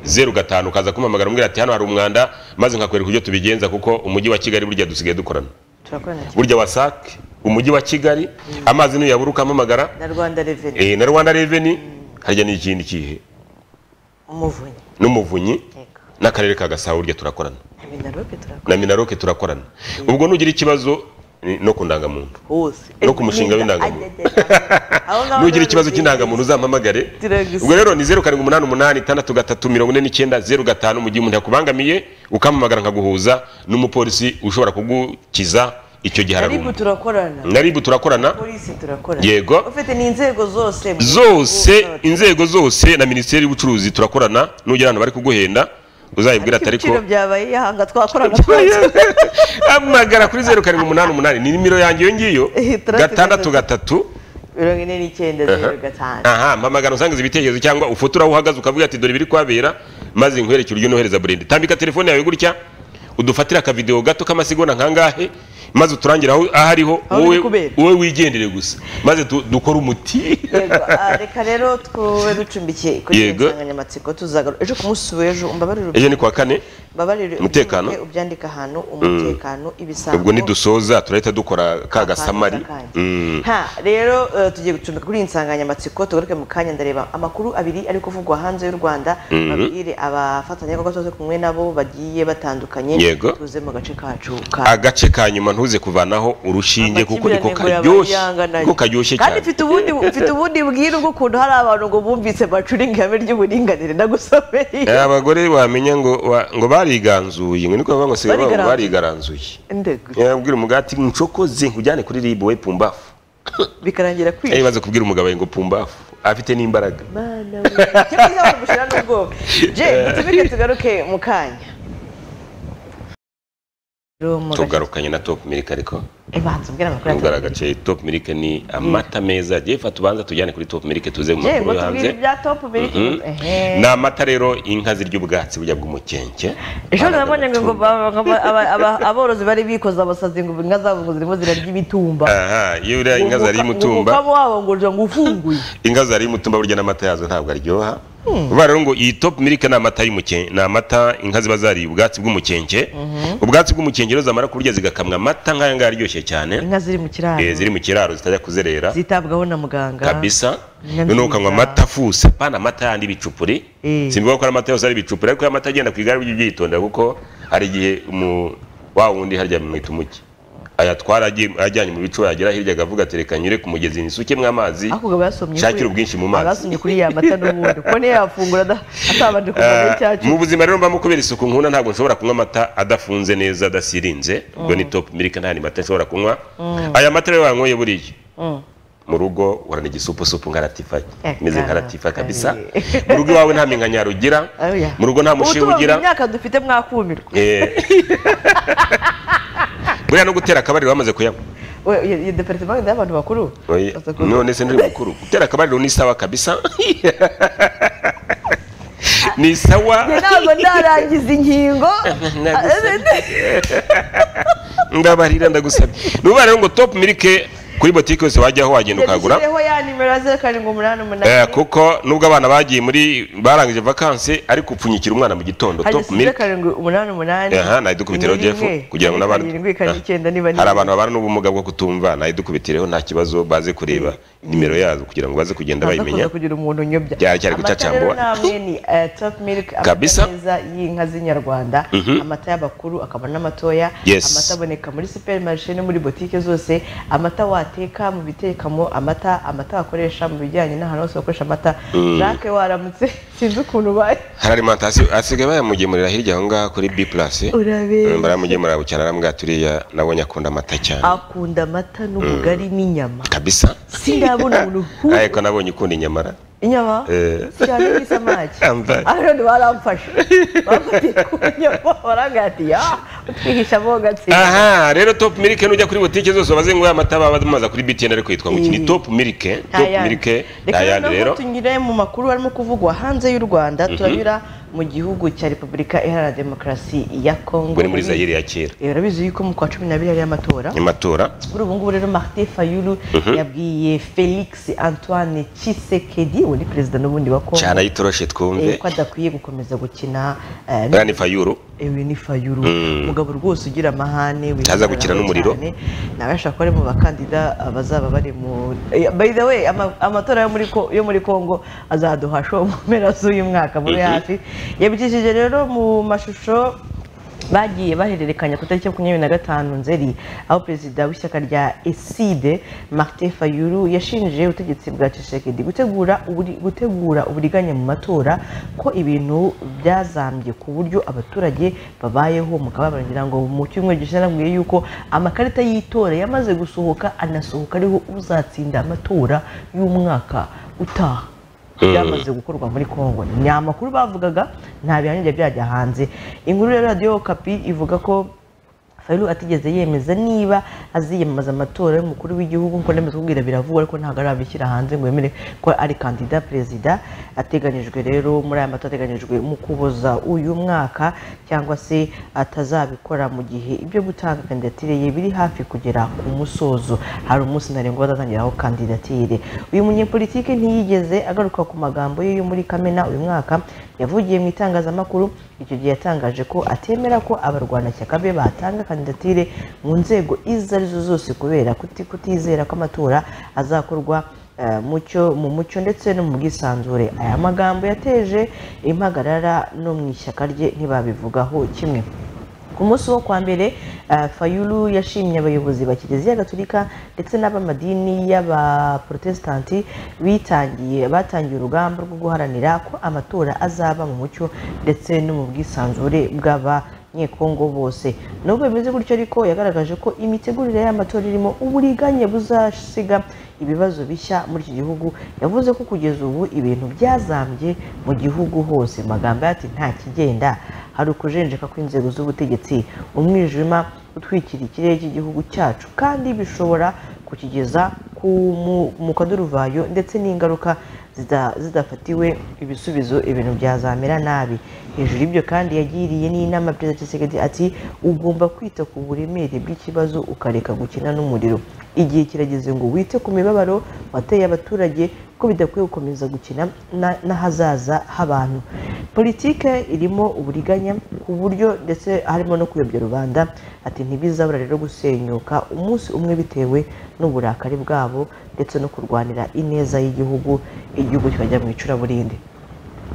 zeru gatanu ukaza kumpamagara umbwira ati hano hari umwanda maze nkakwereka uburyo tubigenza kuko umujyi wa kigali burya dusigaye dukorana turakorana cyane burya wasak umujyi wa kigali amazi nuyabura ukampamagara na rwanda reveni eh, na rwanda reveni harya ni ikindi kihe umuvunyi n'umuvunyi Yego. n'akarere ka gasabo burya turakorana na minarope turakorana na minaroke turakorana ubwo nugira ikibazo ni- no ku ndangamuntu hose no ku mushinga w'indangamuntu Aho ngaho nugira rero ikibazo bizi- cy'indangamuntu uzampamagare Turagusiga. ubwo rero ni zeru karindwi umunani umunani itandatu gatatu mirongo ine n'icyenda zeru gatanu mu gihe umuntu yakubangamiye ukampamagara nkaguhuza n'umupolisi ushobora kugukiza icyo gihe ariko araruma turakorana na ribu turakorana polisi turakorana Yego. ufite n'inzego zose mu- zose mu- inzego zose na minisiteri y'ubucuruzi turakorana nugira ahantu bari kuguhenda uzayibwira ariko atari ko ibiciro byabaye yahanga twakorana amagara kuri zeru karindwi umunani umunani ni nimero yanjye iyo ngiyo gatandatu gatatu mirongo ine n'icyenda zeru gatanu aha mpamagara usangiza ibitekerezo cyangwa ufotora aho uhagaze ukavuga ati dore biri kwabera maze nkwerekere uryo nohereza burende tambika telefone yawe gutya udufatire akavidewo gato k'amasegonda nkangahe maze uturangire aho aho ariho Aho biri wowe kubera. wowe wigendere gusa maze du- dukore umuti Yego, ah, reka rero twube ducumbikiye kuri iyi Yego. nsanganyamatsiko tuzagaruka ejo ku munsi w'ejo umbabarire ejo ni kuwa kane umbabarire Umutekano. ubyandike- ubyandike ahantu umutekano ibisambo ubwo nidusoza turahita dukora ka gasamari Akanya, Mm. akanya. Ha, rero eh, tugiye gucumbika kuri iyi nsanganyamatsiko tugaruke mu kanya ndareba amakuru abiri ari kuvugwa hanze y'u rwanda babwire abafatanyabikorwa twese kumwe nabo bagiye batandukanye Yego. tuze mu gace kacu ka agace ka nyuma ntuze kuvanaho urushinge kuko niko Amakimbirane ngo karyoshye yabayanganaye. kuko karyoshye kandi cyane mfite ubundi mfite ubundi bwira bw'ukuntu hari abantu ngo bumvise bacuringa ihame ry'uburinganire Eh, ndagusomeye abagore bamenya ngo wa- ngo bariganzuye ngo niko bavuga ngo sigaye bavuga ngo barigaranzuye ndegu yabwira umugati ncokoze nkujyane kuri ribu we pumbafu bikarangira Eh, kwica baze kubwira umugabo ngo pumbafu afite n'imbaraga mana we cyangwa se bamushira n'ubwoba je dutumike tugaruke mu kanya Rero mu gace- tugarukanye na top milk ariko Eh, banza ubwire amakuru nubwo atatu agace top milk ni amata meza agiye fata ubanza tujyane kuri top milk tuze mu je makuru ngo yo tubwire hanze ibya top biri Mhm. ehe ni amata rero inka zirya ubwatsi burya bw'umukenke ejo nabonye ngo ngo ba- ba- ba- aba- aba- aborozi bari bikoza abasazi ngo inka zabo ngo zirimo zirarya ibitumba aha iyo uriya inka zariye umutumba umukamo wabo ngo uje ngo ufunguye inka zariye umutumba burya n'amata yazo ntabwo aryoha vuba rero ngo iyi top milk ni amata y'umukenke ni amata inka ziba zariye ubwatsi bw'umukenke ubwatsi bw'umukenke rero zamara kurya zigakamwa amata nk'aya ngaya aryoshye cyane inka ziri mu Eh, kiraro ziri mu kiraro zitajya kuzerera zitabwaho na muganga kabisa Inka noneho nziza. ukanywa amata afuse pana amata yandi y'ibicupuri Eh. simbivuga ko ari amata yose ari ibicupuri ariko amata agenda ku igare ujye ubyitondera kuko hari igihe umu- wa wundi harya mwita umuki ayatwara agiye- ajyanye mu bicu yagera hirya akavuga ati reka nyure ku mugezi nisukemo amazi ariko ubwo basomye shakira ubwinshi mu mazi abasomye kuri ya mata n'ubundi kuko niyo yafungura ada- atabanje kumenya Eh, icyacu mu buzima rero mba kubera isuku nkunda ntabwo nshobora kunywa amata adafunze neza adasirinze ubwo ni top milk nta ni mata nshobora kunywa aya mata rero wanyweye buriya mu rugo urana igisupusupu nka latifa Eh, imeze nka kana latifa kare. kabisa mu rugo iwawe nta minkanyari ugira Oya. mu rugo nta mushinga Ubu tuba mu ugira myaka dufite mwakumirwa Eh. buriya no gutera akabariro bamaze kuyanywa We- iyo- iyo departement yenda y'abantu bakuru Oya. baza ku- none se nduri mukuru gutera akabariro ni sawa kabisa ni sawa ntabwo ndarangiza inkingo ndabarira ndagusabye nuba rero ngo top milike kuri botike yose wajyaho wagenda ukagura yashyizeho ya nimero zeru karindwi umunani Eh, umunani kuko nubwo abana bagiye muri barangije vakansi ariko upfunyikira umwana mu gitondo hari top zeru milk karindwi umunani umunani aha nayidukubitireho jefu kugira ngo n'abandi karindwi karindwi icyenda niba hari abantu babana n'ubumuga bwo kutumva nayidukubitireho nta kibazo baze kureba nimero yazo kugira ngo baze kugenda Ntaza kuza bayimenya kugira umuntu unyobya Byari cyari gucacambura. amata rero namwe ni eh, top milk Kabisa. amata meza y'inka z'inyarwanda amata y'abakuru akaba n'amatoya Yes. amata aboneka muri supermarché no muri botike zose amata wateka mu bitekamo amata amata wakoresha mu bijyanye n'ahantu hose bakoresha amata jacques waramutse sinzi ukuntu ubaye hari arimantasiyo asigaye bayamugemurira hirya aho ngaho kuri b plus Urabera. baramugemurira bucyana arambwira turiya nabonye akunda amata cyane akunda amata n'ubugari n'inyama kabisa sindabona umuntu nk'uwo. ariko nabonye ukunda inyamara inyama Eh. cyane n'isamaki Ambaye. aroni baramfashe bamfatiye ku nyama barangatiye utwihisha bo gatsinda aha rero top milike nujya kuri botike zose wabaze ngo amata baba bamaza kuri btn ariko yitwa ngo iki ni top milike top milike reka nta yandi noneho rero tunyure mu makuru arimo kuvugwa hanze y'u rwanda turanyura mu gihugu cya repubulika iharanira demokarasi ya kongo ubwo ni muri zayire ya kera Eh, urabizi yuko mu kwa cumi n'abiri hariyo amatora amatora kuri ubu ngubu rero martin fayulu yabwiye felix antoine Tshisekedi uwo ni perezida n'ubundi wa kongo cyane ayitoroshe eh, twumve ko adakwiye gukomeza gukina eh, buriya ni fayuru ewe ni fayuru umugabo rwose ugira amahane Ntaza gukina n'umuriro. cyane. nawe ashobora kuba ari mu bakandida bazaba bari mu Eh, by the way ama- amatora yo muri Ko- yo muri congo azaduhasha uwo mu mpera z'uyu mwaka muri hafi yabikishije rero mu mashusho bagiye bahererekanya ku itariki ya makumyabiri na gatanu nzeri aho perezida w'ishyaka rya eside martin fayulu yashinje ubutegetsi bwa cishekedi gutegura uburi- gutegura uburiganya mu matora ko ibintu byazambye ku buryo abaturage babayeho mu kababaro ngira ngo mu cyumweru gishize nabwiye yuko amakarita y'itora yamaze gusohoka anasohoka ariho uzatsinda amatora y'umwaka utaha byamaze gukorwa muri congo ni amakuru bavugaga nta bihamya byari byajya hanze inkuru ya radiyo kapi ivuga ko Fayulu atigeze yemeza niba aziyamamaza amatora y'umukuru w'igihugu nk'uko ndemeza kubwira biravugwa ariko ntabwo arabishyira hanze ngo yemere ko ari kandida perezida ateganyijwe rero muri aya matora ateganyijwe mu kuboza uyu mwaka cyangwa se atazabikora mu gihe ibyo gutanga kandidatire ye biri hafi kugera ku musozo hari umunsi ntarengwa bazatangiraho kandidatire uyu munyepolitike ntiyigeze agaruka ku magambo ye yo muri kamena uyu mwaka yavugiye mu itangazamakuru icyo gihe yatangaje ko atemera ko abarwanashyaka be batanga kandidatire mu nzego izo arizo zose kubera kuti- kutizera ko amatora azakorwa eh, mucyo mu mucyo ndetse no mu bwisanzure aya magambo yateje impagarara no mu ishyaka rye ntibabivugaho kimwe ku munsi wo kwa mbere eh, fayulu yashimye abayobozi ba kiliziya gatolika ndetse n'abamadini y'abaprotesitanti bitangiye batangiye urugamba rwo guharanira ko amatora azaba mu mucyo ndetse no mu bwisanzure bw'aba nyekongo bose nubwo bimeze gutyo ariko yagaragaje ko imitegurire y'amatora irimo uburiganye buzasiga ibibazo bishya muri iki gihugu yavuze ko kugeza ubu ibintu byazambye mu gihugu hose magambo ati nta kigenda hari ukujenjeka kw'inzego z'ubutegetsi umwijima utwikira ikirere cy'igihugu cyacu kandi bishobora kukigeza ku mu- mu kaduruvayo ndetse n'ingaruka zida- zidafatiwe ibisubizo ibintu byazamera nabi hejuru y'ibyo kandi yagiriye n'inama perezida Tshisekedi ati ugomba kwita ku buremere bw'ikibazo ukareka gukina n'umuriro igihe kirageze ngo wite ku mibabaro wateye abaturage ko bidakwiye gukomeza gukina na- n'ahazaza h'abantu politike irimo uburiganya ku buryo ndetse harimo no kuyobya rubanda ati ntibizabura rero gusenyuka umunsi umwe bitewe n'uburakari bwabo ndetse no kurwanira ineza y'igihugu igihugu kikajya mu icuraburindi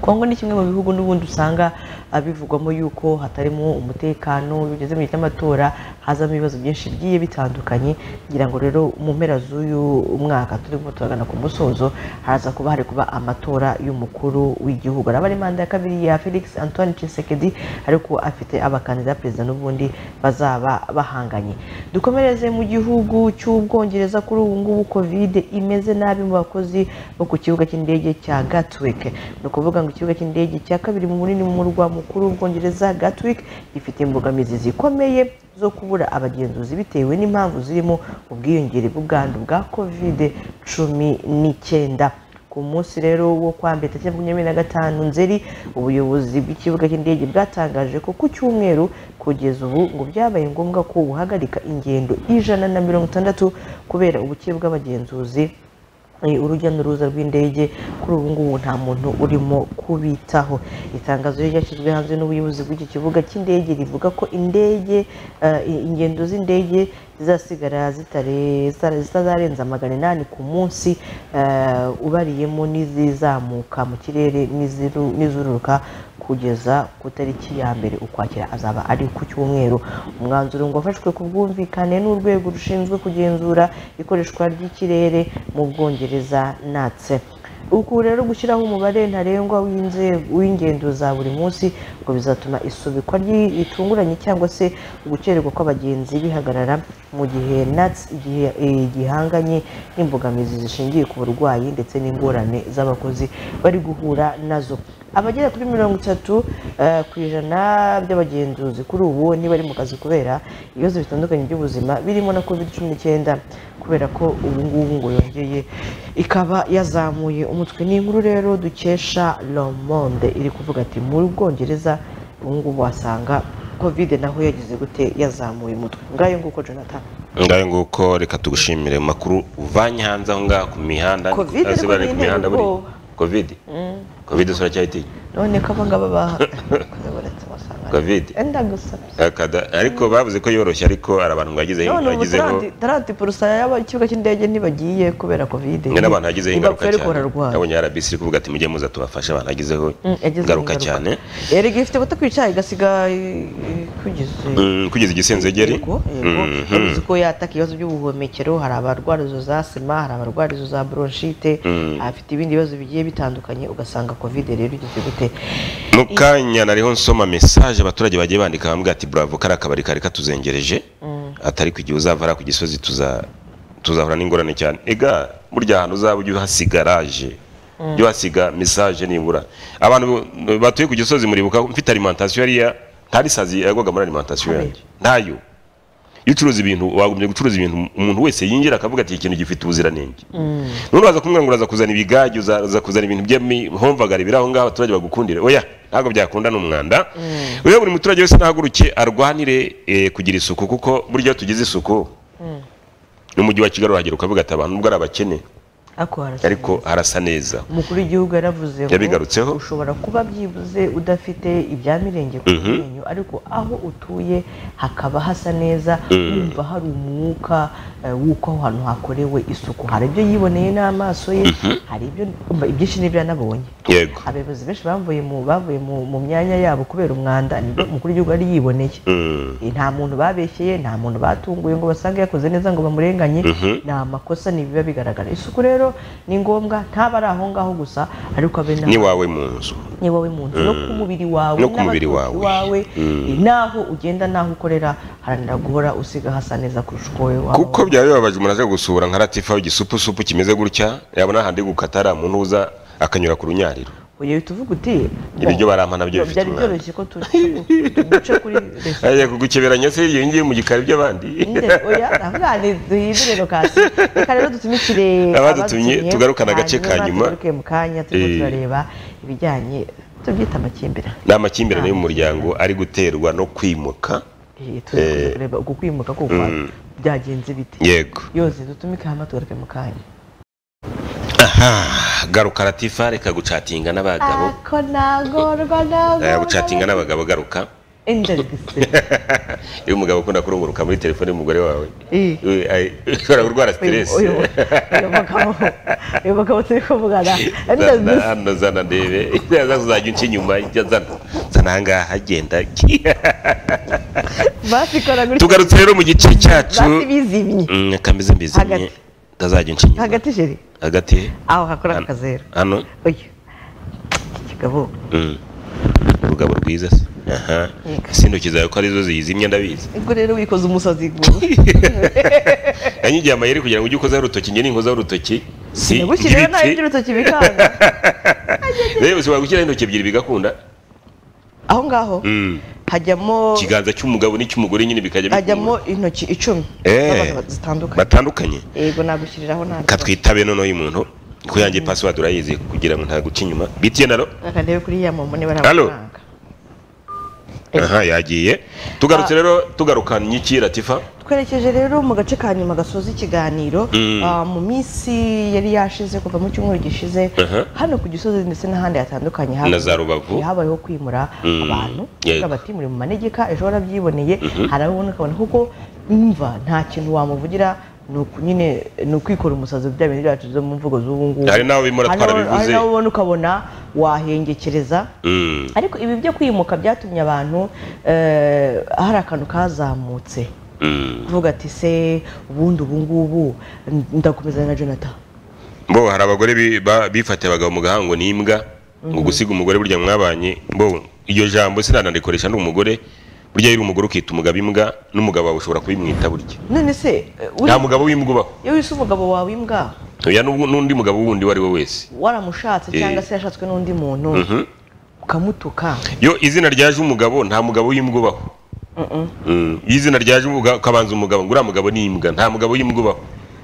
kongo ni kimwe mu bihugu n'ubundi usanga ah, bivugwamo yuko hatarimo umutekano bigeze mu gihe cy'amatora hazamo ibibazo byinshi bigiye bitandukanye ngira ngo rero mu mpera z'uyu mwaka turimo turagana ku musozo haza kuba hari kuba amatora y'umukuru w'igihugu araba ari manda ya kabiri ya felix antoine Tshisekedi ariko afite abakandida perezida n'ubundi bazaba bahanganye dukomereze mu gihugu cy'ubwongereza kuri ubu ngubu kovide imeze nabi mu bakozi bo ku kibuga cy'indege cya gatwick ni ukuvuga ngo ikibuga cy'indege cya kabiri mu munini mu murwa mukuru w'ubwongereza gatwick gifite imbogamizi zikomeye zo kubura abagenzuzi bitewe n'impamvu zirimo ubwiyongere bw'ubwandu bwa kovide cumi n'icyenda ku munsi rero wo kwa mbere tariki makumyabiri na gatanu nzeri ubuyobozi bw'ikibuga cy'indege bwatangaje ko ku cyumweru kugeza ubu ngo byabaye ngombwa ko buhagarika ingendo ijana na mirongo itandatu kubera ubukire bw'abagenzuzi Eh, urujya n'uruza rw'indege kuri ubu ngubu nta muntu urimo kubitaho itangazo ryo ryashyizwe hanze n'ubuyobozi bw'iki kibuga cy'indege rivuga ko indege eh, ingendo z'indege zizasigara zitare- zitare- zitazarenza magana inani ku munsi eh, ubariyemo n'izizamuka mu kirere n'iziru- n'izururuka kugeza ku itariki ya mbere ukwakira azaba ari ku cyumweru umwanzuro ngo wafashwe ku bwumvikane n'urwego rushinzwe kugenzura ikoreshwa ry'ikirere mu bwongereza natse uku rero gushyiraho umubare ntarengwa w'inze- w'ingendo za buri munsi ngo bizatuma isubikwa ry- ritunguranye cyangwa se ugukererwa kw'abagenzi bihagarara mu gihe nats igihe eh, gihanganye n'imbogamizi zishingiye ku burwayi ndetse n'ingorane z'abakozi bari guhura nazo abagera kuri mirongo itatu eh, ku ijana by'abagenzuzi kuri ubu ntibari mu kazi kubera ibibazo bitandukanye by'ubuzima birimo na covid cumi n'icyenda kubera ko ubu ngubu ngo yongeye ikaba yazamuye umutwe ni inkuru rero dukesha Le Monde iri kuvuga ati muri bwongereza ubu ngubu wasanga covid naho yagize gute yazamuye umutwe ngayo nguko jonathan ngayo nguko reka tugushimire mu makuru uvanye hanze aho ngaho ku mihanda Covid Hasi ariko bari ni ku mihanda buri ubwoba. covid covid suracyahitiye none ko abangaba bahagaretse wasanga covid enda gusa akada ariko bavuze ko yoroshye ariko hari abantu ngo yagizeho none ubu yagizeho taranti porusaya y'ikibuga cy'indege ntibagiye kubera covid hari n'abantu yagizeho ingaruka Ntibapfa ariko cyane bararwara. nabonye rbc iri kuvuga ati mujye muza tubafashe abantu yagizeho Mm, yagizeho ingaruka ingaruka. cyane erega ifite butakwica igasiga kugize Mm, kugeza igisenzegeri Yego, yego. Mhm. yavuze ko yataka ibibazo by'ubuhumekero hari abarwara izo za sima hari abarwara izo za bronchite Mm. afite ibindi bibazo bigiye bitandukanye ugasanga covid rero igeze gute mu kanya nariho nsoma mesaje abaturage bagiye bandika bambwira ati bravo kari akabari kari katuzengereje atari ku gihe uzava ari ku gisozi tuza tuzahura n'ingorane cyane ega burya ahantu uzaba ujye uhasiga raje ujye uhasiga mesaje nibura abantu bu- batuye ku gisozi muribuka ko mfite alimentation yariya ntari sazi yagwaga muri alimentation yanjye ntayo iyo ucuruza ibintu wagombye gucuruza ibintu umuntu wese yinjira akavuga ati iki kintu gifite ubuziranenge none uraza kumwe ngo uraza kuzana ibigage uza- uza kuzana ibintu by'imihomvagara biri aho ngaho abaturage bagukundire oya ntabwo byakunda n'umwanda rero buri muturage wese nahaguruke arwanire eh, kugira isuku kuko burya iyo tugize isuku n'umujyi wa kigali urahagera ukavuga ati abantu ubwo ari abakene ariko harasa ariko harasa neza umukuru w'igihugu yaravuze ngo Yabigarutseho. ushobora kuba byibuze udafite ibya mirenge ku Mhm. menyo ariko aho utuye hakaba hasa neza Mm. wumva hari umwuka eh, w'uko aho hantu hakorewe isuku hari ibyo yiboneye n'amaso ye hari ibyo umva ibyinshi n'ibyo yanabonye yego abayobozi benshi bavuye mu bavuye mu, mu myanya yabo kubera umwanda nibwo umukuru w'igihugu yari yiboneye Mm. Eh, nta muntu babeshyeye nta muntu batunguye ngo basange yakoze neza ngo bamurenganye Mhm. ni amakosa ni ibiba bigaragara isuku rero rero ni ngombwa ntaba ari aho ngaho gusa ariko abe n'aho- n'iwawe mu nzu ni wowe mu nzu no ku mubiri wawe No ku mubiri wawe. n'abatoki wawe Mm. n'aho ugenda n'aho ukorera haranira guhora usiga hasa neza kurusha uko wowe waba kuko byaba bibabaje umuntu aje gusura nka ratifa igisupusupu kimeze gutya yabona ahandi gukata ari umuntu uza akanyura ku runyariro ugiye uhita uvuga uti ibiryo barampa nabyo bifite byari umwanda byoroshye ko tu- tu- duce kuri resitora ajya kugukeberanya se iyo ngiye mu gikari by'abandi Nde, oya ndavuga ni duhindure lokasi reka rero dutumikire Abadutumye, tugarukane agace ka nyuma. tugaruke mu kanya turimo Eh. turareba ibijyanye tubyita amakimbirane ni amakimbirane y'umuryango ari guterwa no kwimuka Eh, turi kuza kureba uku kwimuka kuko Mm. byagenze bite yego yose dutumike hano tugaruke mu kanya garuka ratifa reka gucatinga n'abagabo ako nagorwa nagorwa Eh, gucatinga n'abagabo garuka indarigise iyo umugabo ukunda kurunguruka muri telefone y'umugore wawe Eh. eh, ay- ushobora kurwara siteresi uyu uyu mugabo uyu mugabo turi kuvugana zana indarigise hano zana ndebe yaza kuzajya uca inyuma ijya zana zana ahangaha agenda basikora gutya tugarutse rero mu gice cyacu basi bizimye Mm, kameze mbizimye Hagati. utazajya uca inyuma hagati jeri hagati aho hakora akazeru hano oya kigabo Mm. urugabo rwiza se aha Yego. sintoki zawe ko arizo ziyizimye ndabizi ubwo rero wikoze umusazi gubu yanyigiye amayeri kugira ngo ujye ukozaho urutoki njye ninkozaho urutoki si buki rero nawe ibiti. ibyo urutoki bikanga rero ushobora gushyiraho intoki ebyiri bigakunda aho ngaho Mm. hajyamo ikiganza cy'umugabo n'icy'umugore nyine bikajya hajyamo bikunda intoki icumi Eh. z'abantu zitandukanye batandukanye yego nagushyiriraho ntabwo katwitabe noneho uyu muntu ko yanjye password urayizi kugira ngo ntaguca inyuma bitiye naro akarebe kuri ya momo niba Halo. ntago aha yagiye tugarutse rero tugarukanye iki ratifa twerekeje rero mu gace ka nyuma gasoza ikiganiro Mm. ah, mu minsi yari yashize kuva mu cyumweru gishize Aha. hano ku gisozi ndetse n'ahandi hatandukanye habaye- Na za Rubavu. habayeho kwimura Mm. abantu Yego. bati muri mu manegeka ejo warabyiboneye hari abo ubona ukabona kuko mva nta kintu wamuvugira ni uku nyine ni ukwikora umusazi bya bintu byacu zo mu mvugo z'ubu ngubu Hari n'abo bimura Hari n'abo- twarabivuze. hari n'abo ubona ukabona wahengekereza Mm. ariko ibi byo kwimuka byatumye abantu eh, hari akantu kazamutse Mm. kuvuga ati se ubundi ubu ngubu ndakomeza na jonathan bo hari abagore bi- ba- bifatiye abagabo mu gahango n'imbwa ngo gusiga umugore burya mwabanye bo iryo jambo sinanarikoresha ni umugore burya yari umugore ukita umugabo imbwa n'umugabo wawe ushobora kubimwita burya none se eh, uri- nta mugabo w'imbwa ubaho iyo wise umugabo wawe imbwa oya n'ubu- n'undi mugabo wundi uwo ari we wese waramushatse Eh. cyangwa se yashatswe n'undi muntu ukamutuka yo izina ryaje umugabo nta mugabo w'imbwa ubaho Mm, iyo izina ryaje umugabo ukabanza umugabo ngo uriya mugabo ni imbwa nta mugabo w'imbwa ubaho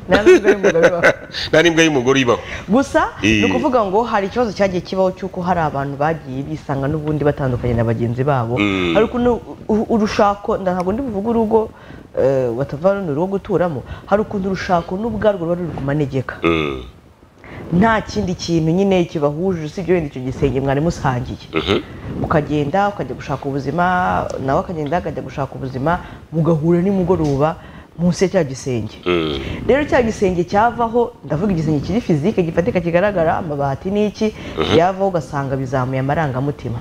ntabwo ari umugabo wawe. nta n'imbwa y'umugore ibaho gusa Eh. ni ukuvuga ngo hari ikibazo cyagiye kibaho cy'uko hari abantu bagiye bisanga n'ubundi batandukanye na bagenzi babo Mm. hari ukuntu u- urushako nda- ntabwo ndi buvuge urugo eh, batava runo urugo guturamo hari ukuntu urushako n'ubwarwo ruba ruri ku manegeka Mm, nta kindi kintu nyine kibahuje usibye wenda icyo gisenge mwari musangiye ukagenda ukajya gushaka ubuzima nawe akagenda akajya gushaka ubuzima mugahura nimugoroba munsi ya cya gisenge mm. rero cya gisenge cyavaho ndavuga igisenge kiri fizike gifatika kigaragara amabati n'iki yavaho ugasanga bizamuye amarangamutima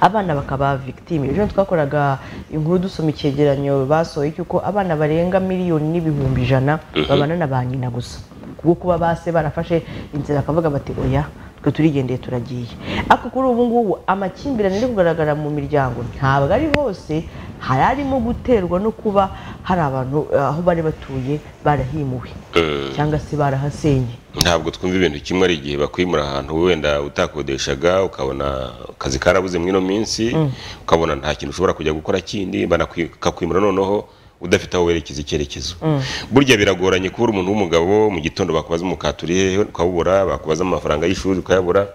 abana bakaba victime ejo twakoraga inkuru dusoma icyegeranyo basohoye cy'uko abana barenga miliyoni n'ibihumbi ijana babana na ba nyina gusa kubwo kuba base barafashe inzira bakavuga bati oya twe turigendeye turagiye ariko kuri ubu ngubu amakimbirane ari kugaragara mu miryango ntabwo ari hose hari arimo guterwa no kuba hari abantu eh, aho bari batuye barahimuwe cyangwa se barahasenye ntabwo twumva ibintu kimwe ari igihe bakwimura ahantu wenda utakodeshaga ukabona akazi karabuze muri ino minsi ukabona nta kintu ushobora kujya gukora kindi banakwi- bakakwimura noneho udafite aho werekeza icyerekezo burya biragoranye kubura umuntu w'umugabo mu gitondo bakubaza umukate uri hehe ukawubura bakubaza amafaranga y'ishuri ukayabura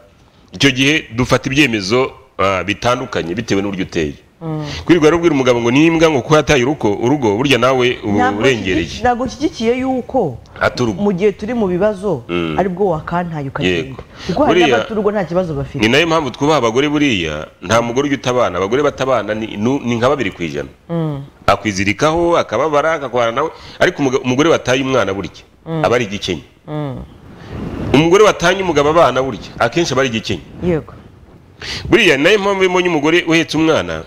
icyo gihe dufata ibyemezo ah, bitandukanye bitewe n'uburyo uteye kwirirwa rero ubwira umugabo ngo nimbwa ngo kuko yataye urugo urugo burya nawe uba Ntabwo urengereye nshyigikiye- ntabwo nshyigikiye yuko ata urugo mu gihe turi mu bibazo Mm. aribwo wakantaye Yego. ukagenda kuko hari Buriya- n'abaturugo nta kibazo bafite ni nayo mpamvu twubaha abagore buriya nta mugore ujya utabana abagore batabana ni nu- ni nka babiri ku ijana akwizirikaho akababara akakubana nawe ariko umuga- umugore wataye umwana burya aba ari igikenye umugore watanye umugabo abana burya akenshi aba ari igikenye yego buriya ni nayo mpamvu iyo mbonye umugore uhetse umwana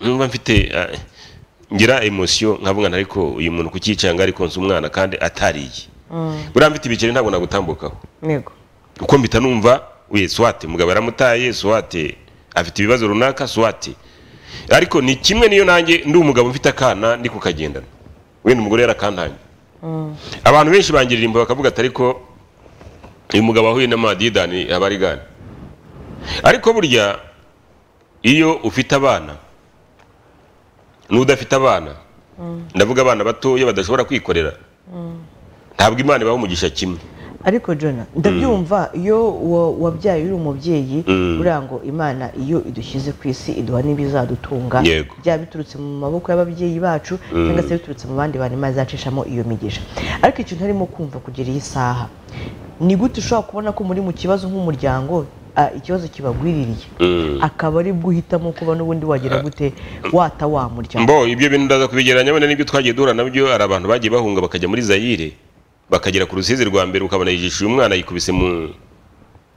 numva mfite ah, ngira emosiyo nkavuga nti ariko uyu muntu kukicanga ariko nzi umwana kandi atariye buriya mfite ibiceri ntabwo nagutambukaho yego uko mpita numva we swate mugabo yaramutaye swate afite ibibazo runaka swate ariko ni kimwe niyo nanjye ndi umugabo mfite akana ndi kukagendana wenda umugore yarakantanye abantu benshi bangirira imbo bakavuga ati ariko uyu mugabo wahuye n'amadidani aba ari gane ariko burya iyo ufite abana n'udafite abana ndavuga abana batoya badashobora kwikorera ntabwo imana ibaha umugisha kimwe ariko jona ndabyumva iyo wa- wabyaye uri umubyeyi Mm. buriya ngo imana iyo idushyize ku isi iduha n'ibizadutunga Yego. byaba biturutse mu maboko y'ababyeyi bacu cyangwa se biturutse mu bandi bantu imana izacishamo iyo migisha ariko ikintu harimo kumva kugera iyi saha ni gute ushobora kubona ko muri mu kibazo nk'umuryango ah, ikibazo kibagwiririye Mm. akaba ari bwo uhitamo kuba n'ubundi wagira gute wata wa muryango mbo ibyo bintu ndaza kubigereranya wenda n'ibyo twagiye duhura nabyo hari abantu bagiye bahunga bakajya muri zayire bakagera ku rusizi rwa mbere ukabona yijishuye umwana yikubise mu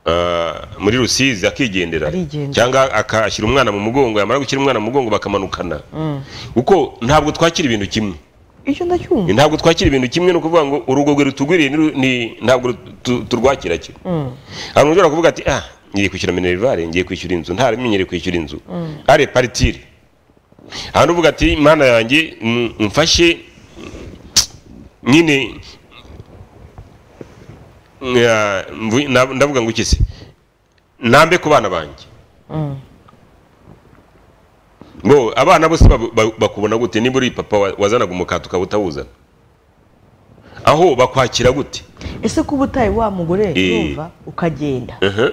ah, muri rusizi akigendera Arigendera. cyangwa akashyira umwana mu mugongo yamara gushyira umwana mu mugongo bakamanukana kuko ntabwo twakira ibintu kimwe icyo ndacyumva ntabwo twakira ibintu kimwe ni ukuvuga ngo urugo rwe rutugwiriye ni ru- ni- ntabwo ru- tu- turwakira kimwe abantu ushobora kuvuga ati ah ngiye kwishyura minerivare ngiye kwishyura inzu ntamenyere kwishyura inzu ari paritire hano uvuga ati mana yanjye mm, mfashe mm, nyine mm, ya, mvu- na- ndavuga ngo iki se nambe ku bana banjye ngo abana bose babu- ba- bakubona gute niba uri papa wa- wazanaga umukati ukaba utawuzana aho bakwakira gute ese kuba utaye wa mugore Eh. yumva ukagenda Aha,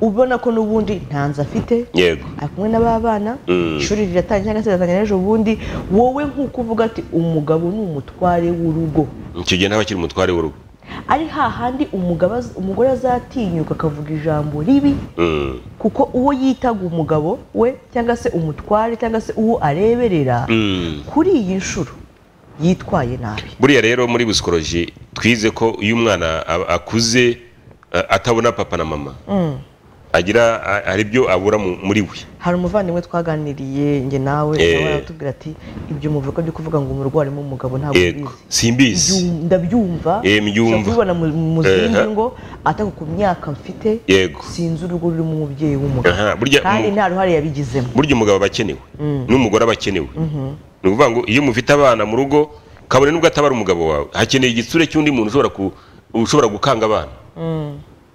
ubona ko n'ubundi nta nzu afite yego ari kumwe n'ababana Mm. ishuri riratangira cyangwa se riratangira ejo bundi wowe nk'uko uvuga ati umugabo ni umutware w'urugo icyo gihe ntaba akiri umutware w'urugo ari hahandi umugabo az- umugore azatinyuka akavuga ijambo ribi Mm, kuko uwo yitaga umugabo we cyangwa se umutware cyangwa se uwo areberera mm. kuri iyi nshuro yitwaye nabi buriya rero muri busikoroji twize ko iyo umwana a- akuze a- atabona papa na mama agira a- hari ibyo abura mu- muri we hari umuvandimwe twaganiriye njye nawe Eh. nawe aratubwira ati ibyo muvuga byo kuvuga ngo umurwayi arimo umugabo ntabwo yego ubizi simbizi Byu- ndabyumva Eh, mbyumva. ushobora kubibona mu- mu zindi Aha. ngo atako ku myaka mfite yego sinzi urugo rurimo umubyeyi w'umugabo aha burya kandi umu- nta ruhare yabigizemo burya umugabo aba akenewe n'umugore aba akenewe ni ukuvuga ngo iyo mufite abana mu rugo kabone nubwo atabara umugabo wawe hakeneye igitsure cy'undi muntu ushobora ku- ushobora gukanga abana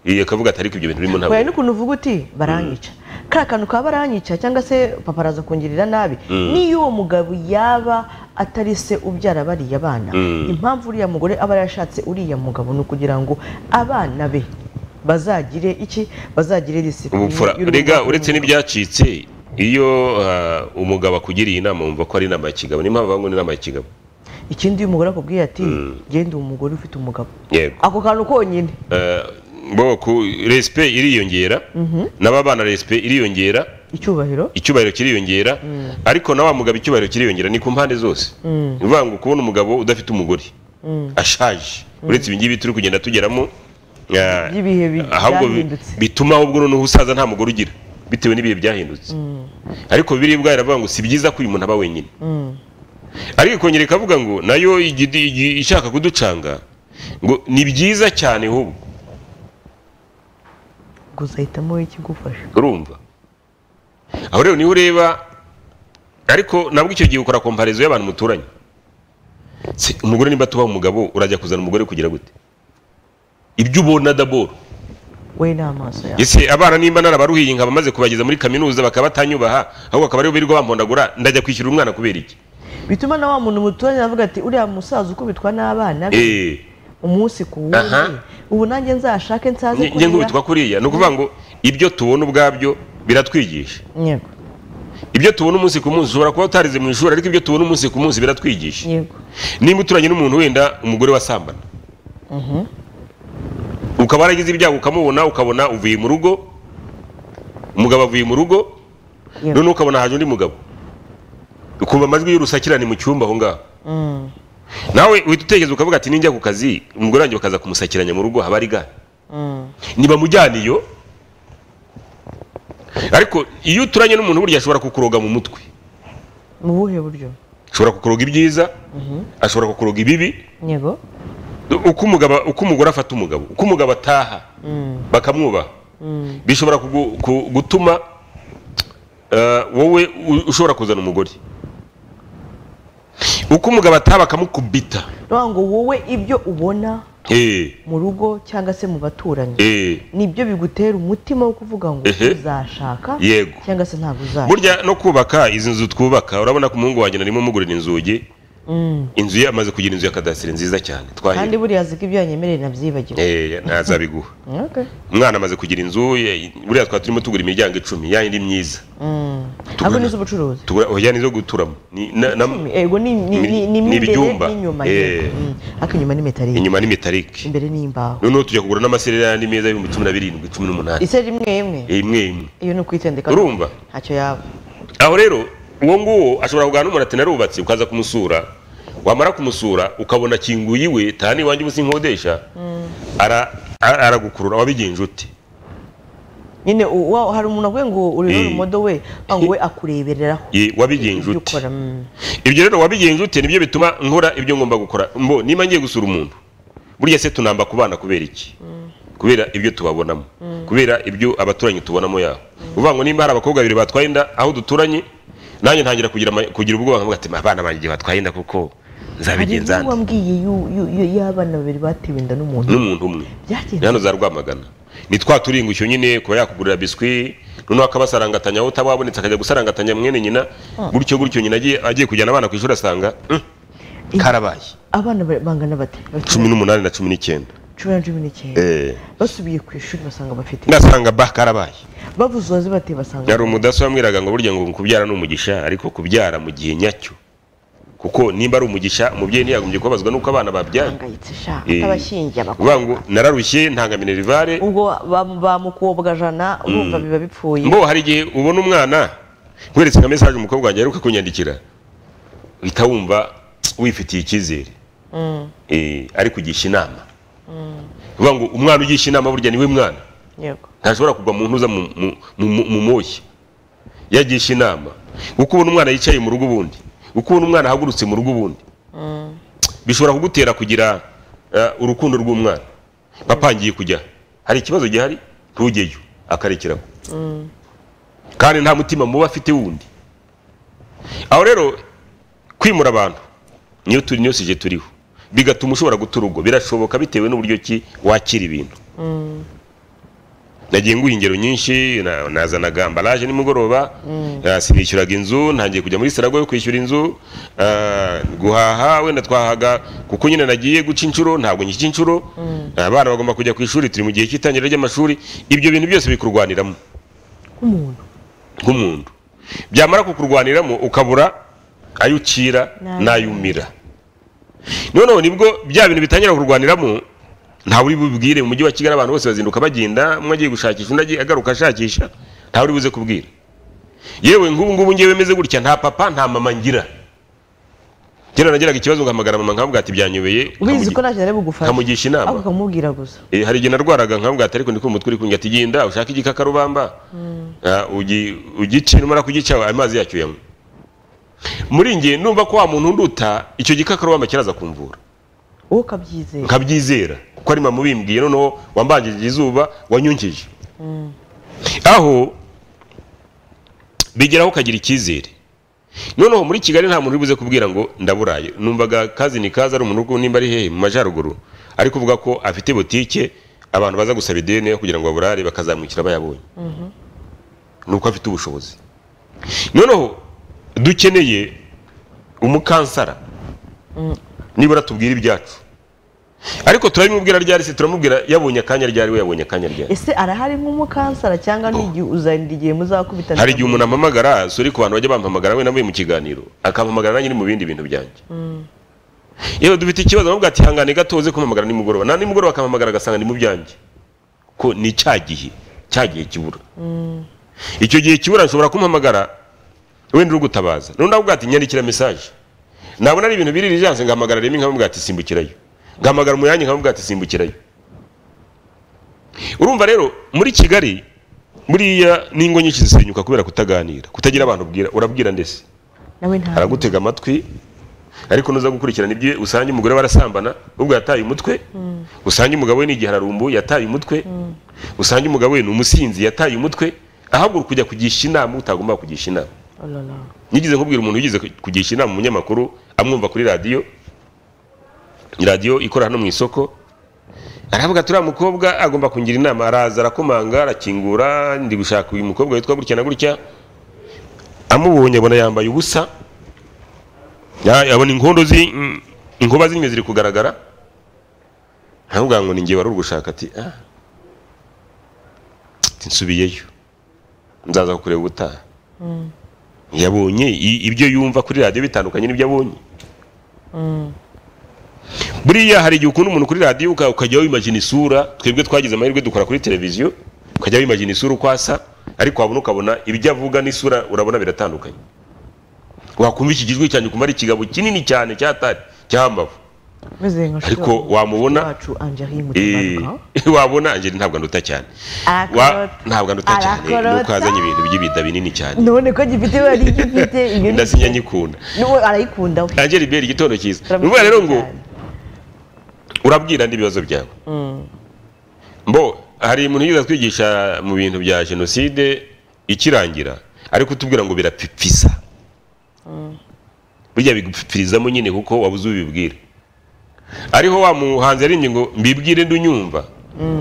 Iyo akavuga ati ariko ibyo bintu birimo ntabwo kubera n'ukuntu uvuga uti baranyica kariya kantu ka baranyica cyangwa se papa araza kungirira nabi n'iyo uwo mugabo yaba atari se ubyara bariya bana impamvu uriya mugore aba yarashatse uriya mugabo ni ukugira ngo abana be bazagire iki bazagire ubupfura disipurine rega uretse n'ibyacitse iyo ah, umugabo akugiriye inama wumva ko ari inama ya kigabo niyo mpamvu bavuga ngo ni inama ya kigabo ikindi iyo umugore akubwiye ati genda uwo mugore ufite umugabo yego ako kantu konyine Ah, bo ku respe iriyongera n'ababana respe iriyongera icyubahiro icyubahiro kiriyongera ariko na wa mugabo icyubahiro kiriyongera ni ku mpande zose ni ukuvuga ngo kubona umugabo udafite umugore ashaje uretse ibi ngibi turi kugenda tugeramo ah, By'ibihe bi- ahubwo bi- byahindutse. bituma ahubwo noneho usaza nta mugore ugira bitewe n'ibihe byahindutse ariko biri bwayo iravuga ngo si byiza ko uyu muntu aba wenyine ariko ikongera ikavuga ngo nayo igidi- igi- ishaka kuducanga ngo ni byiza cyane ahubwo gusa hitamo ikigufasha urumva aho rero niho ureba ariko nabwo icyo gihe ukora komparizo y'abantu muturanye Se, umugore nimba tuba umugabo urajya kuzana umugore kugira gute ibyo ubona daboro we n'amaso yawe ese abana nimba narabaruhiye nkaba maze kubageza muri kaminuza bakaba batanyubaha ahubwo akaba aribo birirwa bampondagura ndajya kwishyura umwana kubera iki bituma na wa muntu muturanye avuga ati uriya musaza ukubitwa n'abana be Eh, umunsi ku wundi Aha. ubu nanjye nzashake nsaze nge- nge nkubitwa kuriya ni ukuvuga ngo ibyo tubona ubwabyo biratwigisha yego ibyo tubona umunsi ku munsi ushobora kuba utarize mu ishuri ariko ibyo tubona umunsi ku munsi biratwigisha yego nimba uturanye n'umuntu wenda umugore wasambana ukaba waragize ibyago ukamubona ukabona uvuye mu rugo umugabo avuye mu rugo Yego. noneho ukabona haje undi mugabo ukumva amajwi y'urusakirane mu cyumba aho ngaho nawe uhita utekereza ukavuga ati ninjya ku kazi umugore wanjye bakaza kumusakiranya mu rugo haba ari gare ntibamujyana iyo ariko iyo uturanye n'umuntu burya ashobora kukuroga mu mutwe mu buhe buryo ashobora kukuroga ibyiza ashobora kukuroga ibibi yego uko umugabo uko umugore afata umugabo uko umugabo ataha bakamwubaha bishobora kugu- ku- gutuma eh, wowe u- ushobora kuzana umugore uko umugabo ataha bakamukubita Nukuvuga ngo wowe ibyo ubona Eh, mu rugo cyangwa se mu baturanyi eh. nibyo bigutera umutima wo kuvuga ngo Ehe. uzashaka Yego. cyangwa se ntabwo uzashaka burya no kubaka izi nzu twubaka urabona ko umuhungu wanjye narimo mugurira inzugi Mm. inzu ye amaze kugira inzu ya kadasiteri nziza cyane kandi twahira buriya azi ko ibyo yanyemereye nabyibagiwe Eh, ntazabiguha Okay. umwana amaze kugira inzu ye- buriya twari turimo tugura imiryango icumi yayindi myiza Mm. Tugura- ahubwo ni iz'ubucuruzi tugura oya nizo guturamo Ni- na- na- Icumi, ego ni ni Ni- ni- ni ni mo imbere ibyumba. n'inyuma Eh. yego. Mm. ariko inyuma ni metalike inyuma ni metalike imbere ni imbaho noneho tujya kugura n'amasererani meza y'ibihumbi cumi na birindwi cumi n'umunani ise rimwe imwe imwe imwe iyo ni ukwitendeka urumva ntacyo yaba aho rero uwo nguwo ashobora kugana n'umuntu ati narubatse ukaza kumusura wamara kumusura ukabona kinguye iwe tani iwanjye ubusa inkodesha ara- ara- aragukurura wabigenje ute nyine u- wa- hari umuntu avuye ngo urebe Eh. urumodo we wa ngo we akurebereraho Ye, wabigenje ibyo ute ukora mm. ibyo rero wabigenje ute nibyo bituma nkora ibyo ngomba gukora mbo niba ngiye gusura umuntu buriya se tunamba ku bana kubera iki kubera ibyo tubabonamo kubera ibyo abaturanyi tubonamo yabo uvuga ngo nimba hari abakobwa babiri batwaye inda aho duturanye nanjye ntangira kugira ama- kugira ubwoba nkavuga ati abana banjye igihe batwaye inda kuko hari nzabigenza ibyo nde wambwiye yu- yu- yu- y'abana babiri batewe inda n'umuntu n'umuntu umwe byagenze Ni hano za rwamagana ni twa turingusyo nyine kuba yakugurira biswi noneho akabasarangatanya aho utaba wabonetse akajya gusarangatanya mwene nyina gutyo gutyo nyina agiye agiye kujyana abana ku ishuri asanga "Mm, karabaye abana ba- bangana bate Bafite cumi n'umunani na cumi n'icyenda cumi na cumi n'icyenda basubiye ku ishuri basanga bafite ngasanga ba karabaye bavuze uwazi bati basanga yari umudaso wambwiraga ngo burya ngo kubyara ni umugisha ariko kubyara mu gihe nyacyo kuko nimba ari umugisha umubyeyi ntiyagombye kubabazwa n'uko abana babyara bahangayitse sha Eh. abashingiye abakobwa uvuga ngo nararushye ntanga minerivare ubwo ba- bamukobwajana urumva biba bipfuye mbo hari igihe ubona umwana nkweretse nka mesaje umukobwa wanjye aheruka kunyandikira uhita wumva wifitiye icyizere Eh, ari kugisha inama uvuga ngo umwana ugisha inama burya niwe mwana yego ntashobora kugwa mu ntuza mu- mu- mu- mu moshya yagisha inama uko ubona umwana yicaye mu rugo ubundi uko ubona umwana ahagurutse mu rugo ubundi bishobora kugutera kugira eh, urukundo rw'umwana papa ngiye kujya hari ikibazo gihari ntujyeyo akarekeraho kandi nta mutima muba afite wundi aho rero kwimura abantu niyo turi niyo sije turiho bigatuma ushobora guta urugo birashoboka bitewe n'uburyo ki wakira ibintu nagiye nguha ingero nyinshi na- nazanaga ambaraje nimugoroba eh, sinishyuraga inzu ntangiye kujya muri sarago yo kwishyura inzu eh, guhaha wenda twahaga kuko nyine nagiye guca inshuro ntabwo ngica inshuro abana bagomba kujya ku ishuri turi mu gihe cy'itangira ry'amashuri ibyo bintu byose bikurwaniramo nk'umuntu nk'umuntu byamara kukurwaniramo ukabura ayo ucira Nabi. n'ayo umira noneho nibwo bya bintu bitangira kurwaniramo ntawe uri bubwire mu mujyi wa kigali abantu bose bazinduka bagenda umwe agiye gushakisha undi agiye agaruka ashakisha ntawe uri buze kubwira yewe nk'ubu ngubu ngewe meze gutya nta papa nta mama ngira kera nagiraga ikibazo ngahamagara mama nkavuga ati ubizi byanyobeye ko nkamugi- ntacyo ari bugufasha nkamugisha inama. ahubwo ukamubwira gusa Eh, hari igihe narwaraga nkavuga ati ariko ndi kumva uri kungata igenda ushaka igikakarubamba Ah, ugi- ugice numara kugica amazi yacyo yanywe muri nge numva ko wa muntu nduta icyo gikakarubamba kiraza kumvura wowe ukabyizera nkabyizera kuko ari mama ubimbwiye noneho wambanjirije izuba wanyungije aho bigeraho ukagira icyizere noneho muri kigali nta muntu uri buze kubwira ngo ndaburaye numvaga kazi ni kazi ari umuntu uko nimba ari hehe mu majyaruguru ari kuvuga ko afite butike abantu baza gusaba ideni yo kugira ngo baburare bakazamwikira bayabonye ni uko afite ubushobozi noneho dukeneye umukansara nibura tubwire ibyacu ariko turabimubwira ryari se turamubwira yabonye akanya ryari we yabonye akanya ryari ese arahari nk'umukansara cyangwa ni igihe uzarinda igihe muzakubitana hari igihe umuntu ampamagara suri ku bantu bajya bampamagara we navuye mu kiganiro akampamagara nanjye uri mu bindi bintu byanjye yewe dufite ikibazo nabwo ati hangane gato uze kumpamagara nimugoroba na nimugoroba akampamagara agasanga ni mu byanjye ko ni cya gihe cya gihe kibura icyo gihe kibura nshobora kumpamagara wenda uri gutabaza nundi avuga ati nyandikira mesaje nabona ari ibintu biri rijanse ngahamagara rimwe nkamubwira ati simbukirayo ngahamagara umuyange nkamubwira ati simbukirayo urumva rero muri kigali buriya n'ingo nyinshi zisenyuka kubera kutaganira kutagira abantu ubwira urabwira ndetse nawe nta aragutega amatwi ariko nuza gukurikirana ibyo usanga umugore barasambana ubwo yataye umutwe usanga umugabo we ni igihararumbu yataye umutwe usanga umugabo we ni umusinzi yataye umutwe ahaguruka kujya kugisha inama utagomba kugisha inama nigeze nkubwira umuntu wigeze kugisha inama umunyamakuru amwumva kuri radiyo radiyo ikora hano mu isoko aravuga turiya mukobwa agomba kungira inama araza arakomanga arakingura ndi gushaka uyu mukobwa witwa gutya na gutya amubonye abona yambaye ubusa Ya- abona inkondo zi mm, inkuba z'inyuma ziri kugaragara ntavuga ngo ni ngewe wari uri gushaka ati ah ati, nsubiyeyo nzaza kukureba ubutaha yabonye i- ibyo yumva kuri radiyo bitandukanye n'ibyo abonye buriya hari igihe ukunda umuntu kuri radiyo uka- ukajya wimagina isura twebwe twagize amahirwe dukora kuri televiziyo ukajya wimagina isura uko asa ariko wabona ukabona ibyo avuga n'isura urabona biratandukanye wakumva iki gijwi cyanjye ukumva ari ikigabo kinini cyane cyatari cyambavu meze nka Ariko shira wamubona- wacu Angeline Eh, Mutabaruka wabona angeli ntabwo anduta cyane Wa- ntabwo anduta cyane arakorota. nuko azanye ibintu by'ibida binini cyane none ko gifite ibara ry'igifite iyo ni- ndasinya nyikunda n'uwo arayikunda we angeli beri igitondo cyiza ni Turamukunda ukuvuga rero ngo cyane. urabwira n'ibibazo byawe mbo hari umuntu yiza twigisha mu bintu bya jenoside ikirangira ariko utubwira ngo birapipisa burya bigupipirizamo nyine kuko wabuze ubibwira ariho wa muhanzi yaririmbye ngo mbibwire ndunyumva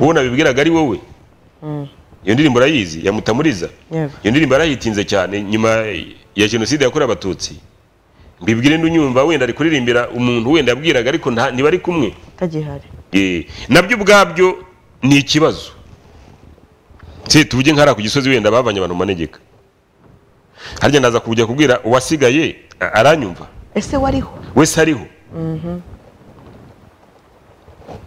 uwo nabibwiraga ari wowe iyo ndirimbo urayizi ya mutamuriza Yego. iyo ndirimbo yarayitinze cyane nyuma ya jenoside yakorewe abatutsi mbibwire ndunyumva wenda ari kuririmbira umuntu wenda yabwiraga ariko nta- ntibari kumwe tagihari Eh, nabyo ubwabyo ni ikibazo se tuvuge nk'ariya ku gisozi wenda bavanye abantu mu manegeka harya ndaza kujya kubwira uwasigaye a- aranyumva ese wariho wese ariho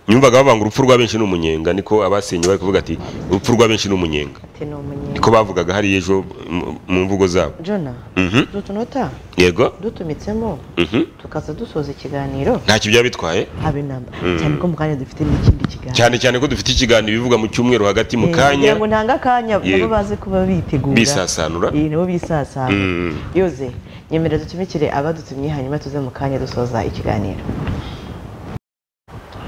nyumvaga bavuga ngo urupfu rwa benshi ni umunyenga niko abasenye bari kuvuga ati urupfu rwa benshi ni umunyenga ati ni umunyenga niko bavugaga hariya ejo mu- mu mvugo zabo jona Mhm. dutunota yego dutumitsemo Mhm. tukaza dusoza ikiganiro ntacyo byaba bitwaye haba inama cyane ko mu kanya dufite n'ikindi kiganiro cyane cyane ko dufite ikiganiro bivuga mu cyumweru hagati mu Eh, kanya kugira ngo ntanga akanya nabo Yego. baze kuba bitegura bisasanura iyi nabo bisasana Mm. yoze nyemera dutumikire abadutumye hanyuma tuze mu kanya dusoza ikiganiro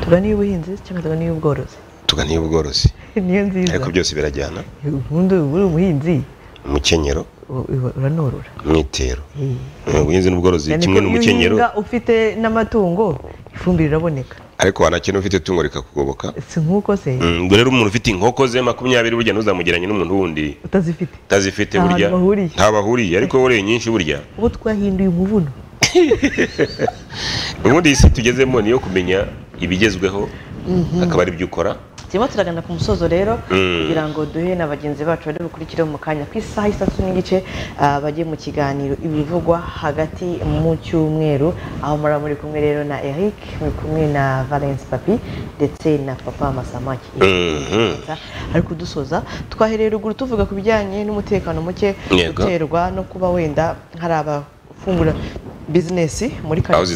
tuganiye ubuhinzi cyangwa tuganiye ubworozi tuganiye ubworozi niyo nziza ariko byose birajyana ubundi uba uri umuhinzi umukenyero u- u- uranorora umwitero Eh, ubuhinzi n'ubworozi Cyane ko kimwe iyo n'umukenyero uhinga ufite n'amatungo ifumbire iraboneka ariko wanakena ufite itungo rikakugoboka si nk'uko se Mm, ubwo rero umuntu ufite inkoko ze makumyabiri burya ntuzamugeranye n'umuntu wundi utazifite utazifite Nta burya hantu bahuriye. nta bahuriye ariko wowe uri nyinshi burya ubu twahinduye umuvuno ubundi iyi si tugezemo ni iyo kumenya ibigezweho akaba ari byo ukora turimo turagana ku musozo rero Mm. kugira ngo duhe na bagenzi bacu bari bukurikire mu kanya ku isaha isatu n'igice ah, bajye mu kiganiro ibivugwa hagati mu cyumweru aho muraba muri kumwe rero na eric muri kumwe na valence papi ndetse na papa masamaki Mhm. ari kudusoza twahereye ruguru tuvuga ku bijyanye n'umutekano muke Yego. uterwa no kuba wenda hari abafungura bizinesi muri Aho karitsiye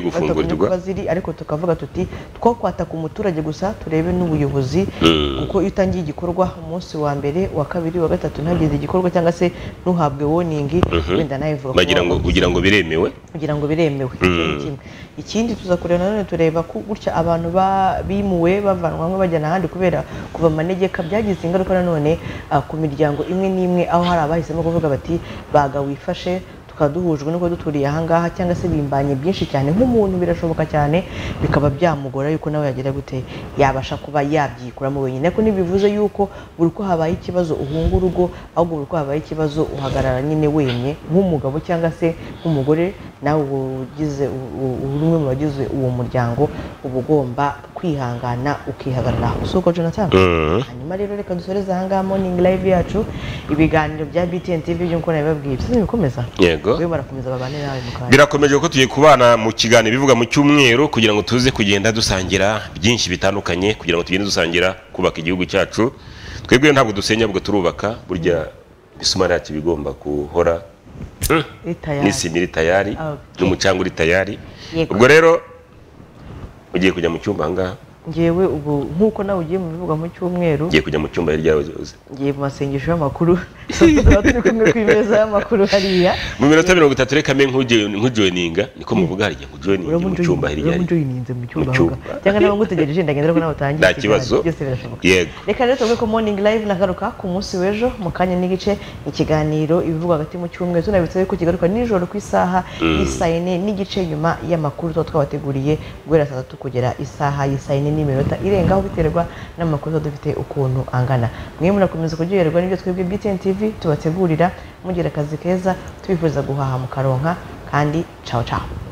batagombye gufungurirwa. kuba ziri ariko tukavuga tuti two kwataka umuturage gusa turebe n'ubuyobozi Mm. kuko iyo utangiye igikorwa umunsi wa mbere wa kabiri wa gatatu ntagize igikorwa cyangwa se ntuhabwe woningi wenda nawe ivuga ko bagira ngo wakoze ugira ngo biremewe kugira ngo biremewe icyo ni kimwe. ikindi tuza kureba nanone tureba ko gutya abantu ba- bimuwe bavanwa hamwe bajyana ahandi kubera kuva mu manegeka byagize ingaruka nanone ah, ku miryango imwe n'imwe aho hari abahisemo kuvuga bati baga wifashe tukaba duhujwe nuko duturiye ahangaha cyangwa se bimbanye byinshi cyane nk'umuntu birashoboka cyane bikaba byamugora yuko nawe yagira gute yabasha kuba yabyikuramo wenyine ariko ntibivuze yuko buri uko habaye ikibazo uhunga urugo ahubwo buri uko habaye ikibazo uhagarara nyine wemye nk'umugabo cyangwa se nk'umugore nawe uba ugize u- u- uri umwe mu bagize uwo muryango uba ugomba kwihangana ukihagarara si uko jonathan Mhm. hanyuma rero reka dusoreze ahangaha morning live yacu ibiganiro bya btn tv nk'uko nabibabwiye byiza bikomeza yego we barakomeza babane nawe mu kanya birakomeje ko tugiye kubana mu kiganiro bivuga mu cyumweru kugira ngo tuze kugenda dusangira byinshi bitandukanye kugira ngo tugende dusangira kubaka igihugu cyacu twebwe ntabwo dusenya ahubwo turubaka burya imisumari yacu iba igomba guhora leta yacu n'isima iri tayari Okay. n'umucanga uri tayari Yego. ubwo rero ugiye kujya mu cyumba ahangaha ngewe ubu nk'uko nawe ugiye mu bivuga mu cyumweru ngiye kujya mu cyumba hirya uzi ngiye mu masengesho y'amakuru tuba turi kumwe ku imeza y'amakuru hariya mu minota mirongo itatu reka mbe nkujoyininga niko muvuga harya nkujoyininga mu cyumba hirya uramujuye urinze mu cyumba aho ngaho cyangwa niba ngutegereje ndagendera ko nawe utangiye Nta kibazo. ikiganiro, byose birashoboka yego reka rero tuvuge ko morning live nagaruka ku munsi w'ejo mu kanya n'igice ikiganiro ibivugwa hagati mu cyumweru tunabitse ko kigaruka nijoro ku isaha Mm. y'isaa yine n'igice nyuma y'amakuru tuba twabateguriye guhera saa tatu kugera isaha y'isaa yine n'iminota irengaho biterwa n'amakuru tuba dufite ukuntu angana mwe munakomeza kuryoherwa n'ibyo twebwe btn tv tubategurira mugira akazi keza tubifuriza guhaha mukaronka kandi ciao ciao